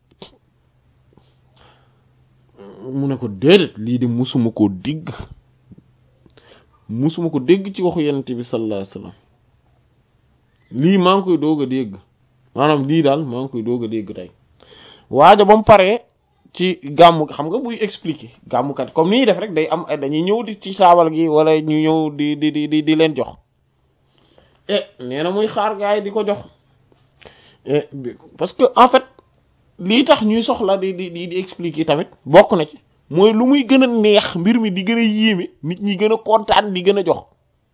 mu ne ko déedéet lii de musuma ko dégg musuma ko dégg ci waxu yonent bi sallallahu alayhi wasallam lii maa ngi koy doog a dégg maanaam lii daal maa ngi koy doog a dégg tey waaja ba mu paree ci gàmmu xam nga buy expliquer gàmmukat comme ni ñuy def rek day am dañuy ñëw di ci saabal gi wala ñu ñëw di di di di leen jox eh nee na muy xaar gaay di ko jox parce que en fait lii tax ñuy soxla di di di di expliquer tamit bokk na ci mooy lu muy gën a neex mbir mi di gën a yéeme nit ñi gën a kontaan di gën a jox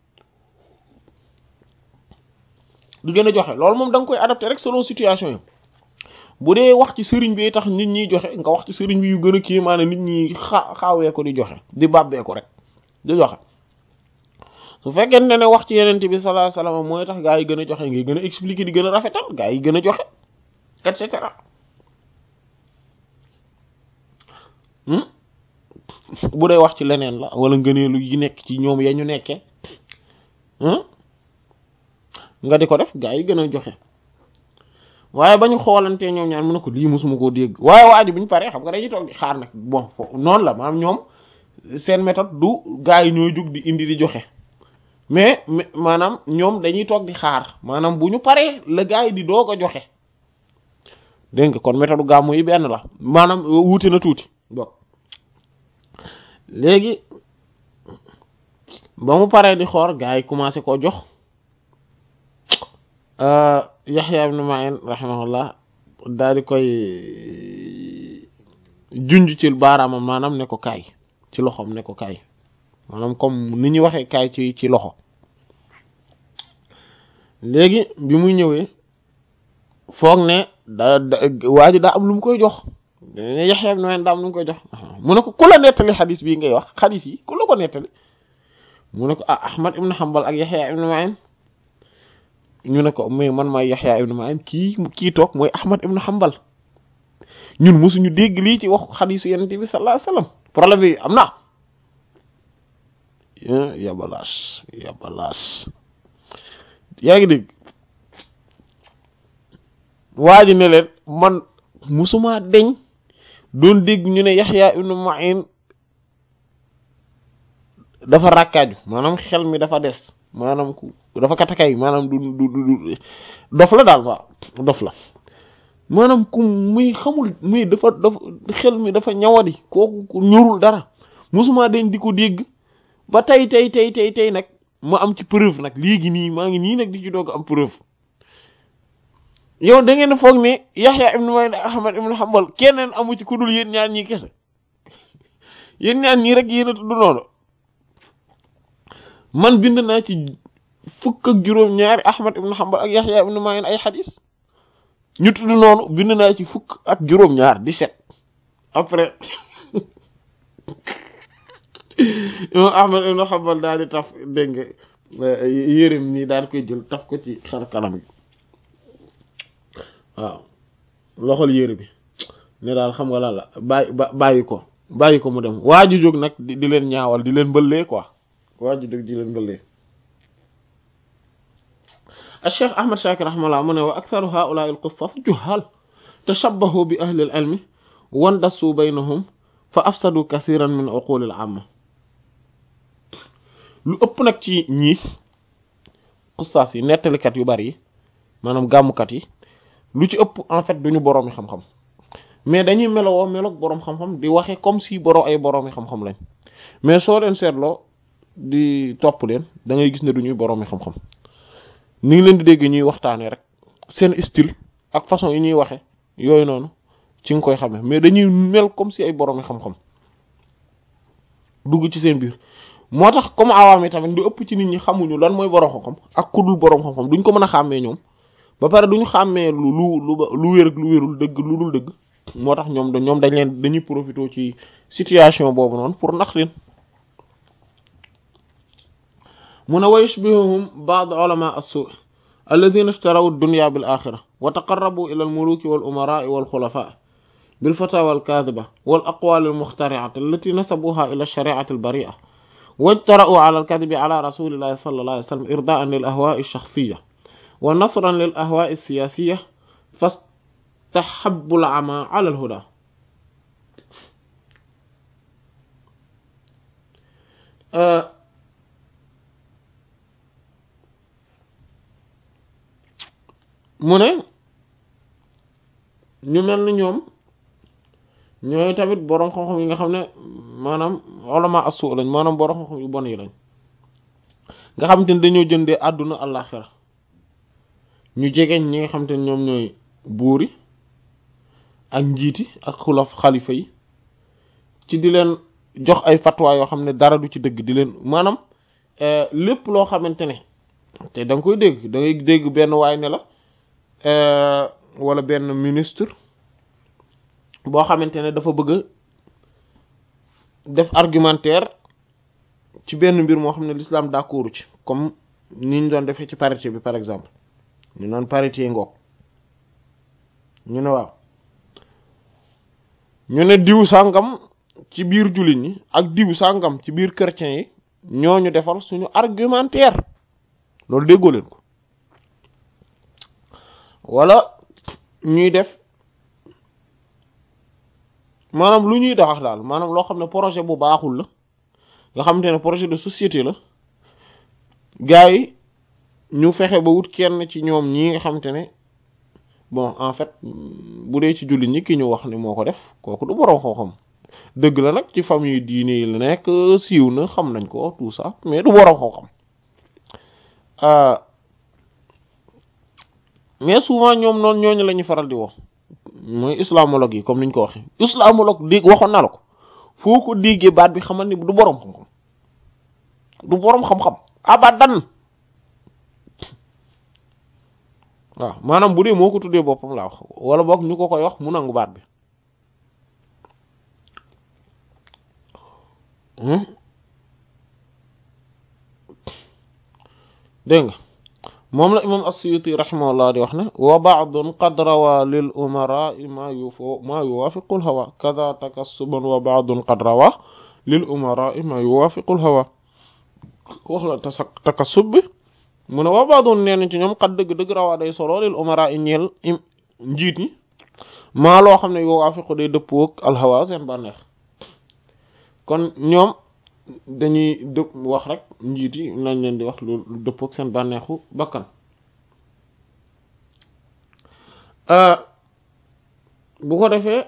di gën a joxe loolu moom da nga koy adapté rek selon situation yi bu dee wax ci sëriñ bi tax nit ñiy joxe nga wax ci sëriñ bi yu gën a kii maanaam nit ñi xa xaawee ko di joxe di bàbbee ko rek di joxe su fekkente ne wax ci yenente bi sallallahu alayhi wasallam mooy tax gaa yi gën a joxe ngay gën a expliquer di gën a rafetal gaa yi gën a joxe et cetera bu dee wax ci leneen la wala ngëneelu yi nekk ci ñoom ya ñu nekkee nga di ko def gaa yi gën a joxe waaye ba ñu xoolantee ñoom ñaar mën na ko lii mosuma koo dégg waaye waa ji bu ñu paree xam nga dañuy toog di xaar nag bon foofu noonu la maanaam ñoom seen méthode du gaa yi ñooy jug di indi di joxe mais maanaam ñoom dañuy toog di xaar maanaam bu ñu paree la gaa yi di doog a joxe dégg nga kon méthode gàmmu yi benn la maanaam wuute na tuuti bon léegi ba mu paree di xoor gaa yi commencé koo jox Yaxya ibn Ma'in rahimahullah daal di koy junj ci baaraamam maanaam ne ko kaay ci loxoom ne ko kaay maanaam comme ni ñuy waxee kaay ci ci loxo léegi bi muy ñëwee foog ne da da waa ji daa am lu mu koy jox ne Yaxya ibn Ma'in daa am lu mu koy jox mu ne ko ku la nettali xadis bii ngay wax xadis yi ku la ko nettali mu ne ko ah Ahmad ibn Hanbal ak Yaxya ibn Ma'in ñu ne ko mais man maay Yaxya ibn Ma'in kii kii toog mooy Ahmad ibn Hanbal ñun mosuñu dégg lii ci wax xadisu Yonent bi sallallahu alayhi wasallam problème bi am na yabalaas yabalaas yaa ngi dégg waa ji ne leen man musuma deñ doon dégg ñu ne Yaxya ibn Ma'in dafa rakkaaju maanaam xel mi dafa des maanaam ku dafa katakay maanaam du du du dof la daal waaw dof la maanaam ku muy xamul muy dafa dafa xel mi dafa ñawadi kooku ku ñorul dara musuma deñ di ko dégg ba tey tey tey tey tey nag ma am ci preuve nag léegi nii maa ngi nii nag di ci doog am preuve yow da ngeen foog ne Yaxya ibn Ma'in Ahmad ibn Hanbal keneen amu ci ku dul yéen ñaar ñii kese yéen ñaar ñii rek yéen a tudd noonu man bind naa ci fukk ak juróom ñaari Ahmad ibn Hanbal ak Yaxya ibn Ma'in ay xadis ñu tudd noonu bind naa ci fukk ak juróom ñaar dix-sept après imam Ahmad ibn Hanbal daal di taf dégg nga yéreem nii daal koy jël taf ko ci xar kanam gi waaw loxol yére bi ne daal xam nga lan la bàyyi bàyyi ko bàyyi ko mu dem waa ju jóg nag di leen ñaawal di leen bëllee quoi waa ju jóg di leen bëllee الشيخ أحمد شاكر رحمه الله من وأكثر هؤلاء القصص جهال تشبهوا بأهل العلم واندسوا بينهم فأفسدوا كثيرا من عقول العامة lu ëpp nag ci ñii xusaas yi nettalikat yu bari yi maanaam gàmmukat yi lu ci ëpp en fait duñu boroomi xam-xam mais dañuy melowoo meloog boroom xam-xam di waxe comme si boro ay boroomi xam-xam lañ mais soo leen seetloo di topp leen da ngay gis ne du ñuy boroomi xam-xam ni ngi leen di dégg ñuy waxtaanee rek seen style ak façon yi ñuy waxe yooyu noonu ci nga koy xamee mais dañuy mel comme si ay boroomi xam-xam dugg ci seen biir moo tax comme awaam yi tamit lu ëpp ci nit ñi xamuñu lan mooy boroom xam-xam ak ku dul boroom xam-xam duñ ko mën a xàmmee ñoom ba pare duñu xàmmee lu lu lu lu wér ak lu wérul dëgg lu dul dëgg moo tax ñoom ñoom dañ leen dañuy profité ci situation boobu noonu pour nax leen mu ne wa yushbihuhum ba'd ulama as-su' alladhina ishtaraw ad-dunya bil akhirah wa taqarrabu ila al-muluki wal umara'i wal khulafa' bil fatawa al-kadhiba wal aqwal al-mukhtari'ah allati nasabuha ila ash-shari'ati al-bari'ah wajtara'u ala al-kadhibi ala rasulillahi sallallahu alayhi wa sallam irda'an lil ahwa'i ash-shakhsiyyah wa nasran lil ahwa'i as-siyasiyyah fastahabbu al-'ama 'ala al-huda mu ne ñu mel ni ñoom ñooy tamit boroom xam-xam yi nga xam ne maanaam ulama asu lañ maanaam boroom xam-xam yu bon yi lañ nga xam te ne dañoo jëndee àdduna àllaaxira ñu jegeñ ñi nga xam te ne ñoom ñooy buuri ak njiiti ak xulaf xalifa yi ci di leen jox ay fatwa yoo xam ne dara du ci dëgg di leen maanaam lépp loo xamante ne te da nga koy dégg da ngay dégg benn waay ne la wala benn ministre boo xamante ne dafa bëgg def argumentaire ci benn mbir moo xam ne l'islam d'accord ci comme ni ñu doon defee ci parité bi par exemple ñu noon parité ngoog ñu ne waaw ñu ne diw sàngam ci biir jullit ñi ak diw sàngam ci biir chrétiens yi ñooñu defal suñu argumentaire loolu déggoo leen ko wala ñuy def maanaam lu ñuy dawax daal maanaam loo xam ne projet bu baaxul la nga xamante ne projet de société la gars yi ñu fexe ba wut kenn ci ñoom ñi nga xamante ne bon en fait bu dee ci jullit ñi ki ñu wax ne moo ko def kooku du boroom xam-xam dëgg la nag ci famille diine yi la nekk siiw na xam nañ ko tout ça mais du boroom xam-xam mais souvent ñoom noonu ñooñu la ñuy faral di wax mooy islamologue yi comme niñ ko waxee islamologue dégg waxoon na la ko foo ko déggee baat bi xamal ni du boroom xam-xam du boroom xam-xam abadan waaw maanaam bu dee moo ko tuddee boppam laa wax wala boog ñu ko koy wax mu nangu baat bi dégg nga moom la imam as-Suyuti rahimahullah di wax ne wa ba'dun qad rawa lil umara ma yufo ma yuwafiqu al hawa kadha takassuban wa ba'dun qad rawa lil umara ma yuwafiqu al hawa wax la ta takassub bi mu ne wa ba'dun nee ci ñoom qad dëgg dëgg rawaa day solo lil umara i ñeel njiit ñi maa loo xam ne yuwafiqu day dëppoo ak al hawa seen bànneex kon ñoom dañuy dëpp wax rek njiit yi lañ leen di wax lu dëppoo ak seen bànneexu bakkan bu ko defee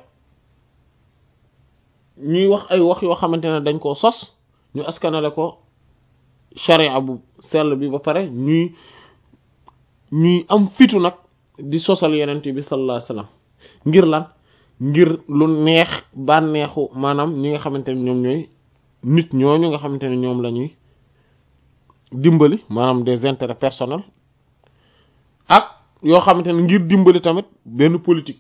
ñuy wax ay wax yoo xamante ne dañ koo sos ñu askanale ko sharia bu sell bi ba pare ñuy ñuy am fitu nag di sosal yenente bi sallallahu alayhi wasallam ngir lan ngir lu neex bànneexu maanaam ñi nga xamante ne ñoom ñooy nit ñooñu nga xamante ne ñoom la ñuy dimbali maanaam des intérêts personnels ak yoo xamante ne ngir dimbali tamit benn politique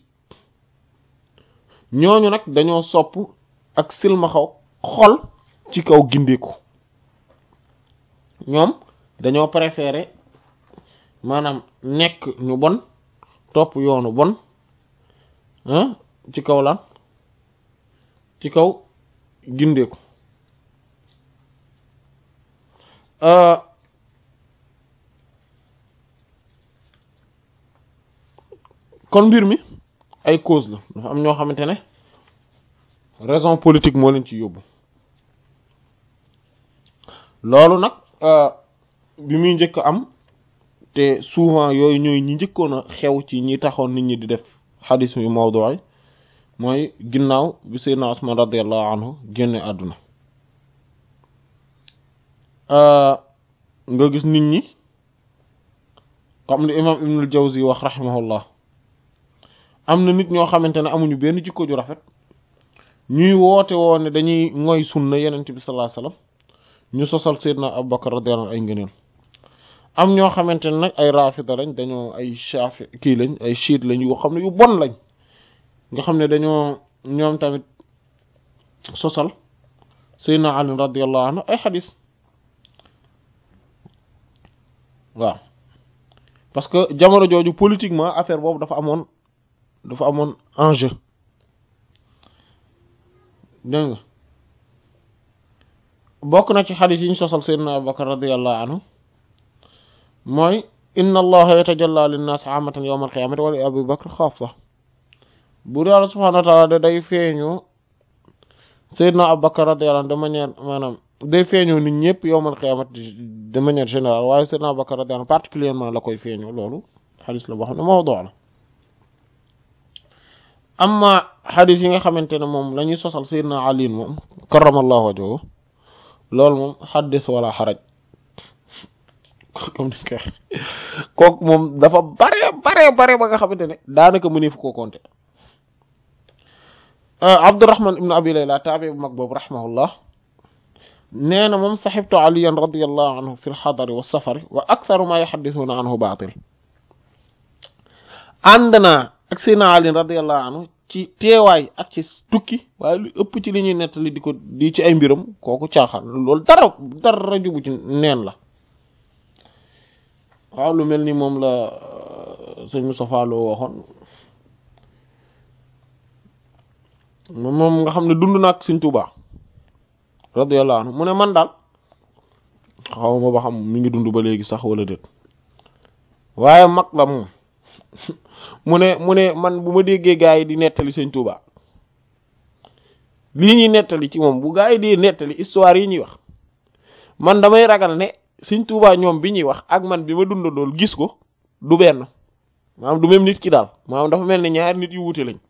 ñooñu nag dañoo sopp ak silmaxaw xol ci kaw gindeeku ñoom dañoo préférer maanaam nekk ñu bon topp yoonu bon ci kaw lan ci kaw gindeeku kon mbir mi ay cause la dafa am ñoo xamante ne raison politique moo leen ci yóbbu loolu nag bi muy njëkk am te souvent yooyu ñooy ñi njëkkoon a xew ci ñi taxoon nit ñi di def xadis yu mawdu'i mooy ginnaaw bi Seydina Usman radiyallahu anhu génne àdduna nga gis nit ñi comme li imam ibnul jawzi wax rahimahullah am na nit ñoo xamante ne amuñu benn jikko ju rafet ñuy woote woo ne dañuy ngoy sunna yenent bi sallallahu alayhi wasallam ñu sosal sayyidna abubakar radiyallahu anhu ay ngëneel am ñoo xamante ne nag ay rafida lañ dañoo ay shafi kii lañ ay chiite lañ yoo xam ne yu bon lañ nga xam ne dañoo ñoom tamit sosal sayyidna ali radiyallahu anhu ay xadis waaw parce que jamono jooju politiquement affaire boobu dafa amoon dafa amoon enjeu dégg nga bokk na ci xadis yi ñu sosal sayyidina abubakar radiyallahu anhu mooy inna allaha yatajalla linnaas amatan yawma alqiyamati wa li abi bakr xaasa buur yàlla subhanahu wa taala da day feeñu sayyidina abubakar radiyallahu anhu de manière maanaam day feeñoo nit ñëpp yawmal qiyamati de manière générale waaye sayyidina abubakar radiyallahu anhu particulièrement la koy feeñoo loolu xadis la boo xam ne mawdu la amma xadis yi nga xamante ne moom la ñuy sosal sayyidina ali moom karramallahu wajhahu loolu moom xaddis wala xaraj comme ni koy kooku moom dafa bare bare bare ba nga xamante ne daanaka mëneef koo compter Abdurrahman ibn Abi Layla taabi bu mag boobu rahimahullah nee na moom saxibtu aliyan radiyallahu anhu fi lxadari wa safari wa aktharu ma yuhaddithuna anhu baatil ànd naa ak Seydina Ali radiyallahu anhu ci teewaay ak ci tukki waaye lu ëpp ci li ñuy nettali di ko di ci ay mbiram kooku caaxaan loolu dara dara jubu ci neen la waaw lu mel ni moom la sëñ Moustapha Lo waxoon moom nga xam ne dund na ak sëñ Tuubaa radiyallahu anhu mu ne man daal xaw ma ba xam mi ngi dund ba léegi sax wala déet waaye mag la moom mu ne mu ne man bu ma déggee gaa yi di nettali sëñ Tuubaa lii ñuy nettali ci moom bu gaa yi di nettali histoire yi ñuy wax man damay ragal ne sëñ Tuubaa ñoom bi ñuy wax ak man bi ma dundandool gis ko du benn maanaam du même nit ki daal maanaam dafa mel ne ñaari nit yu wuute lañ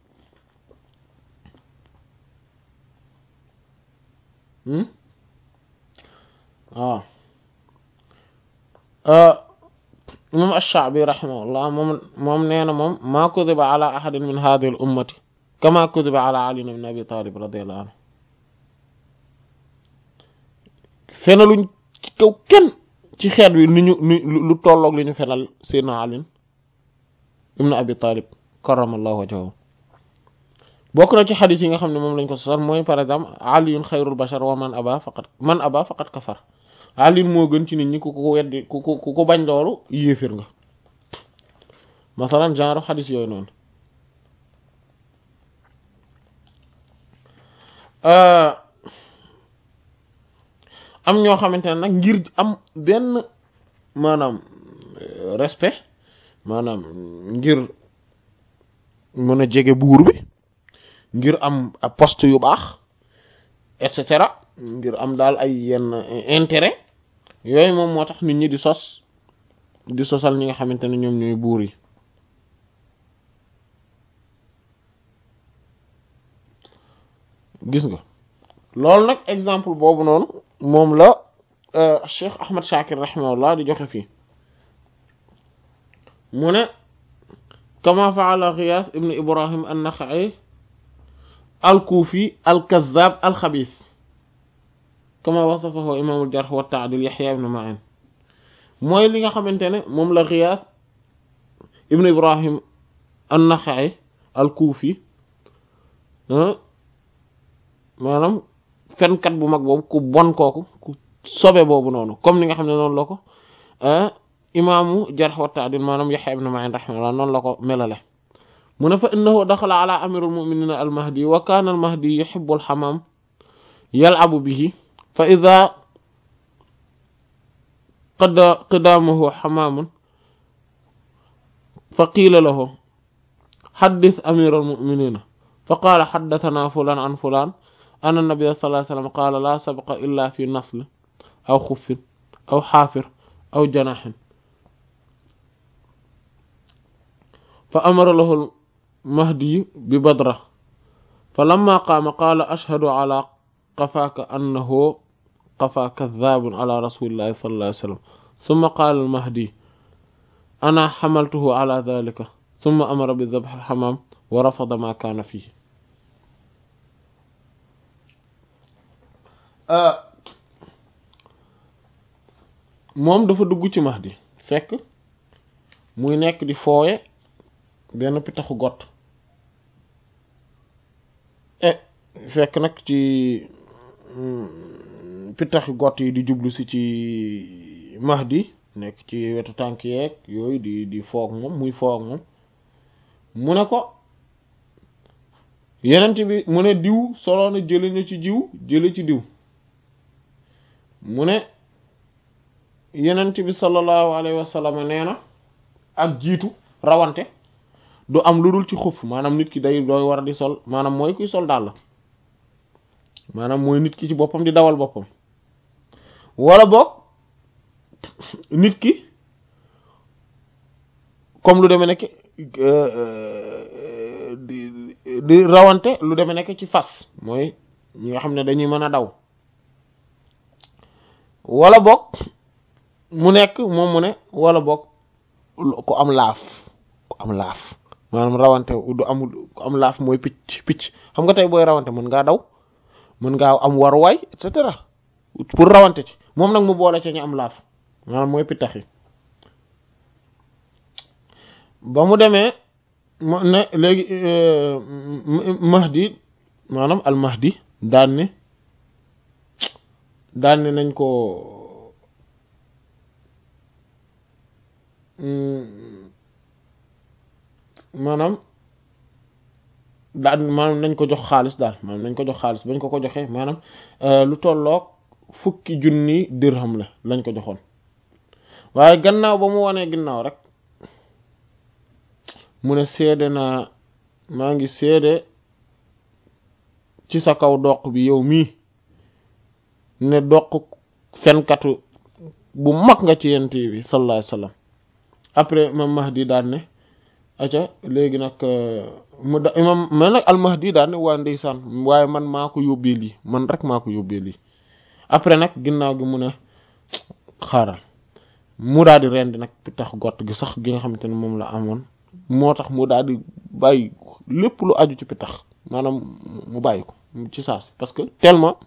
waaw imam ash-Sha'bi rahimahullah moom moom nee na moom maa kudiba ala ahadin min hadhihi al ummati kama kudiba ala Ali ibn Abi Talib radiyallahu anhu fenaluñ ci kaw kenn ci xeet wi ni ñu ni lu tolloog li ñu fenal Seydina Ali ibn Abi Talib karramallahu wajhahu bokk na ci xadis yi nga xam ne moom lañ ko sosal mooy par exemple aliyun xayrul bashar wa man aba faqat man aba faqat kafar aliyun moo gën ci nit ñi ku ko weddi ku ko ku ko bañ loolu yéefir nga masalan genre xadis yooyu noonu am ñoo xamante ne nag ngir am benn maanaam respect maanaam ngir mën a jege buur bi ngir am poste yu baax et cetera ngir am daal ay yenn intérêt yooyu moom moo tax nit ñi di sos di sosal ñi nga xamante ne ñoom ñooy buur yi gis nga loolu nag exemple boobu noonu moom la Cheikh Ahmad Shakir rahimahullah di joxe fii mu ne kama faala Ghiyath ibn Ibrahim an-Nakha'i al-Kufi al-Kazzab al-Khabith kama wasafahu imam al-Jarh wa at-Ta'dil Yahya ibn Ma'in mooy li nga xamante ne moom la Ghiyath ibn Ibrahim an-Nakha'i al-Kufi maanaam fenkat bu mag boobu ku bon kooku ku sobe boobu noonu comme ni nga xam ne noonu la ko imaamu Jarh wa Ta'dil maanaam Yahya ibn Ma'in rahimahullah noonu la ko melale mu ne fa innahu daxala ala amirul muminina almahdi wa kaana almahdi yuhibbu alxamaam yal'abu bihi fa ida qada qidaamahu xamaamun fa qiila lahu xaddis amiral muminina fa qaala xaddatanaa fulaan an fulaan anna nabiyya sallallahu alayhi wa sallam qaala laa sabqa illa fi nasl aw xuffin aw xaafir aw janaxin fa amara lahu mahdi bi badra fa lamma qaama qaala ashhadu ala qafaaka annahu qafa kadhabun ala rasulillahi sallallahu alayhi wasallam thumma qala al mahdi ana hamaltuhu ala dhalika thumma amara bi dhabh al hamam wa rafada ma kana fihi moom dafa dugg ci mahdi fekk muy nekk di fooye benn pitaxu gott e fekk nag ci pitaxu gott yi di jublu si ci mahdi nekk ci wetu tànk yeeg yooyu di di foog moom muy foog moom mu ne ko yenent bi mu ne diw soloona jële na ci jiw jële ci diw mu ne yenent bi sallallahu alayhi wa sallam nee na ak jiitu rawante du am lu dul ci xuf maanaam nit ki day dooy war a di sol maanaam mooy kuy sol daal la maanaam mooy nit ki ci boppam di dawal boppam wala boog nit ki comme lu demee nekk di di rawante lu demee nekk ci fas mooy ñi nga xam ne dañuy mën a daw wala boog mu nekk moom mu ne wala boog ku am laaf ku am laaf maanaam rawante du amul ku am laaf mooy picc picc xam nga tey booy rawante mën ngaa daw mën ngaa am waruwaay et cetera pour rawante ci moom nag mu boole ci ñu am laaf maanaam mooy pittax yi ba mu demee mu ne léegi mahdi maanaam al mahdi daan ne daan ne nañ ko maanaam daan maanaam nañ ko jox xaalis daal maanaam nañ ko jox xaalis bañ ko ko joxee maanaam lu tolloog fukki junni dirham la lañ ko joxoon waaye gannaaw ba mu wanee ginnaaw rek mu ne seede naa maa ngi seede ci sa kaw doq bi yow mii ne doq fenkatu bu mag nga ci yent bi sallallahu alayhi wasallam après imam mahdi daan ne aca léegi nag mu da imam mais nag al mahdi daan ne waa ndeysaan waaye man maa ko yóbbee lii man rek maa ko yóbbee lii après nag ginnaaw gi mu ne xaaral mu daal di rendi nag tax gott gi sax gi nga xamante ne moom la amoon moo tax mu daal di bàyyi lépp lu aju ci pitax maanaam mu bàyyi ko ci saas parce que tellement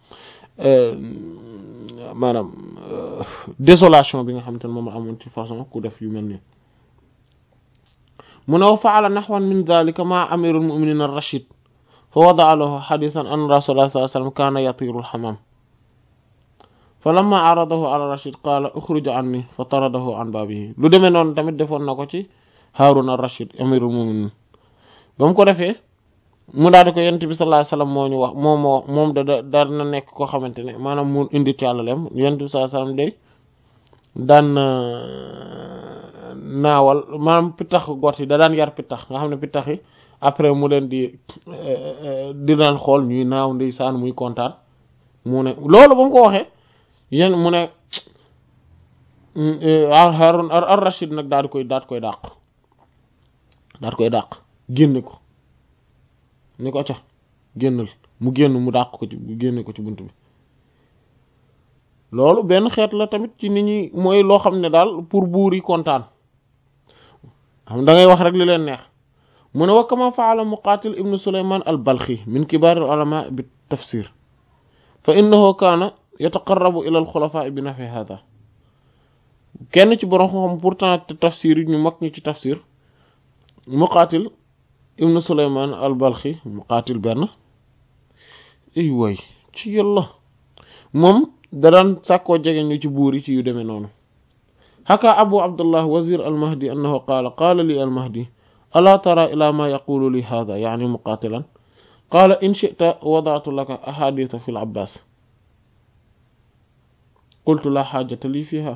maanaam désolation bi nga xamante ne moom la amoon ci façon ku def yu mel nii mu ne wa faala naxwan min dalika ma amirul muminin ar-rashid fa wadaa lahu xadisan an rasulullah sallallahu alayhi wasallam kaana yatiru al-xamam fa lamma aradahu ala rashid qaala uxruj anni fa taradahu an baabihi lu demee noonu tamit defoon na ko ci Haarun ar-Rashid amirul muminin ba mu ko defee mu daal di ko yonent bi sallallahu alayhi wasallam moo ñu wax moom moo moom da daan na nekk koo xamante ne maanaam mu indi càllalem yonent bi sallallahu alayhi wasallam day daan naawal maanaam pittax got yi da daan yar pittax nga xam ne pittax yi après mu leen di di daan xool ñuy naaw ndeysaan muy kontaan mu ne loolu ba mu ko waxee yéen mu ne Haarun ar-Rashid nag daal di koy daal di koy dàq daal di koy dàq génne ko ni ko ca génnal mu génn mu dàq ko ci génne ko ci bunt bi loolu benn xeet la tamit ci nit ñi mooy loo xam ne daal pour buur yi kontaan xam da ngay wax rek li leen neex mu ne wa kama faala Muqaatil ibnu Sulaymaan al-Balxi min kibaar al-ulamaa bi tafsir fa innahu kaana yataqarrabu ila al-xulafaa bi nahwi hada kenn ci borom xam pourtant tafsir yi ñu mag ñi ci tafsir Muqaatil ibnu Sulaymaan al-Balxi Muqaatil benn ay way ci yàlla moom da daan sàkkoo jege ñu ci buur yi ci yu demee noonu xaka abu abdullah wazir al-mahdi annahu qaala qaala li al-mahdi alaa tara ila ma yaqulu li hada yaani muqaatilan qaala in shi'ta wada'tu laka ahaditha fi al-abbas qultu la xaajata lii fiha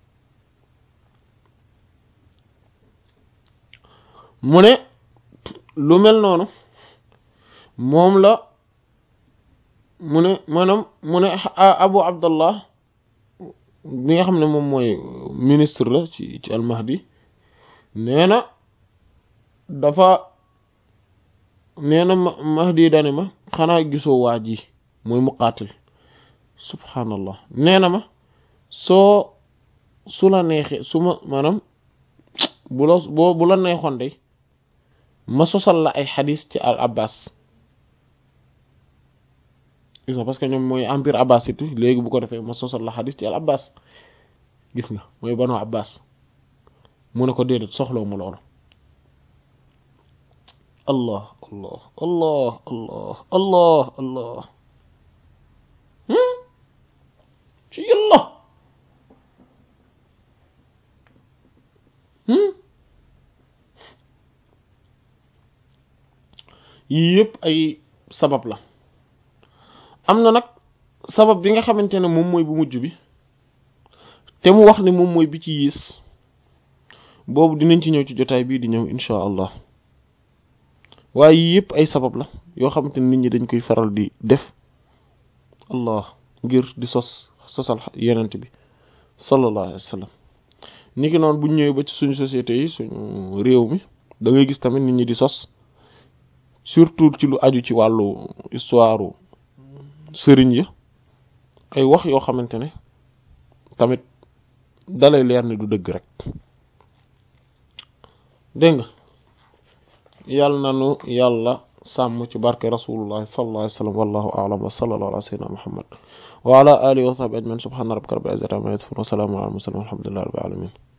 mu ne lu mel noonu moom la mu ne maanaam mu ne abu abdallah bi nga xam ne moom mooy ministre la ci ci almahdi nee na dafa nee na mahdi dane ma xanaa gisoo waa ji mooy muqaatil subhanallah nee na ma soo su la neexee su ma maanaam bu la boo bu la neexoon de ma sosal la ay xadis ci al abbas gis nga parce que ñoom mooy empire abbasside léegi bu ko defee ma sosal la xadis ci al abbas gis nga mooy banu abbas mu ne ko déedéet soxlaw mu loolu allah allah allah allah allah allah ci yàlla yii yëpp ay sabab la am na nag sabab bi nga xamante ne moom mooy bu mujj bi te mu wax ne moom mooy bi ci yiis boobu dinañ ci ñëw ci jotaay bii di ñëw insha allah waaye yii yëpp ay sabab la yoo xamante ne nit ñi dañ koy faral di def allah ngir di sos sosal yenent bi sallallahu alayhi wa sallam ni ki noonu buñ ñëwee ba ci suñu société yi suñu réew mi da ngay gis tamit nit ñi di sos surtout ci lu aju ci wàllu histoire sëriñ ya ay wax yoo xamante ne tamit dalay leer ne du dëgg rek dégg nga yàlla nanu yàlla sàmm ci barke rasulullah sallallahu alayhi wa sallam wallahu a'lam wa sallallahu ala sayyidina muhammad wa ala alihi wa sahbihi ajma'in subhana rabbika rabbil izzati amma yasifun wa salamun ala al mursalin walhamdulillahi rabbil alamin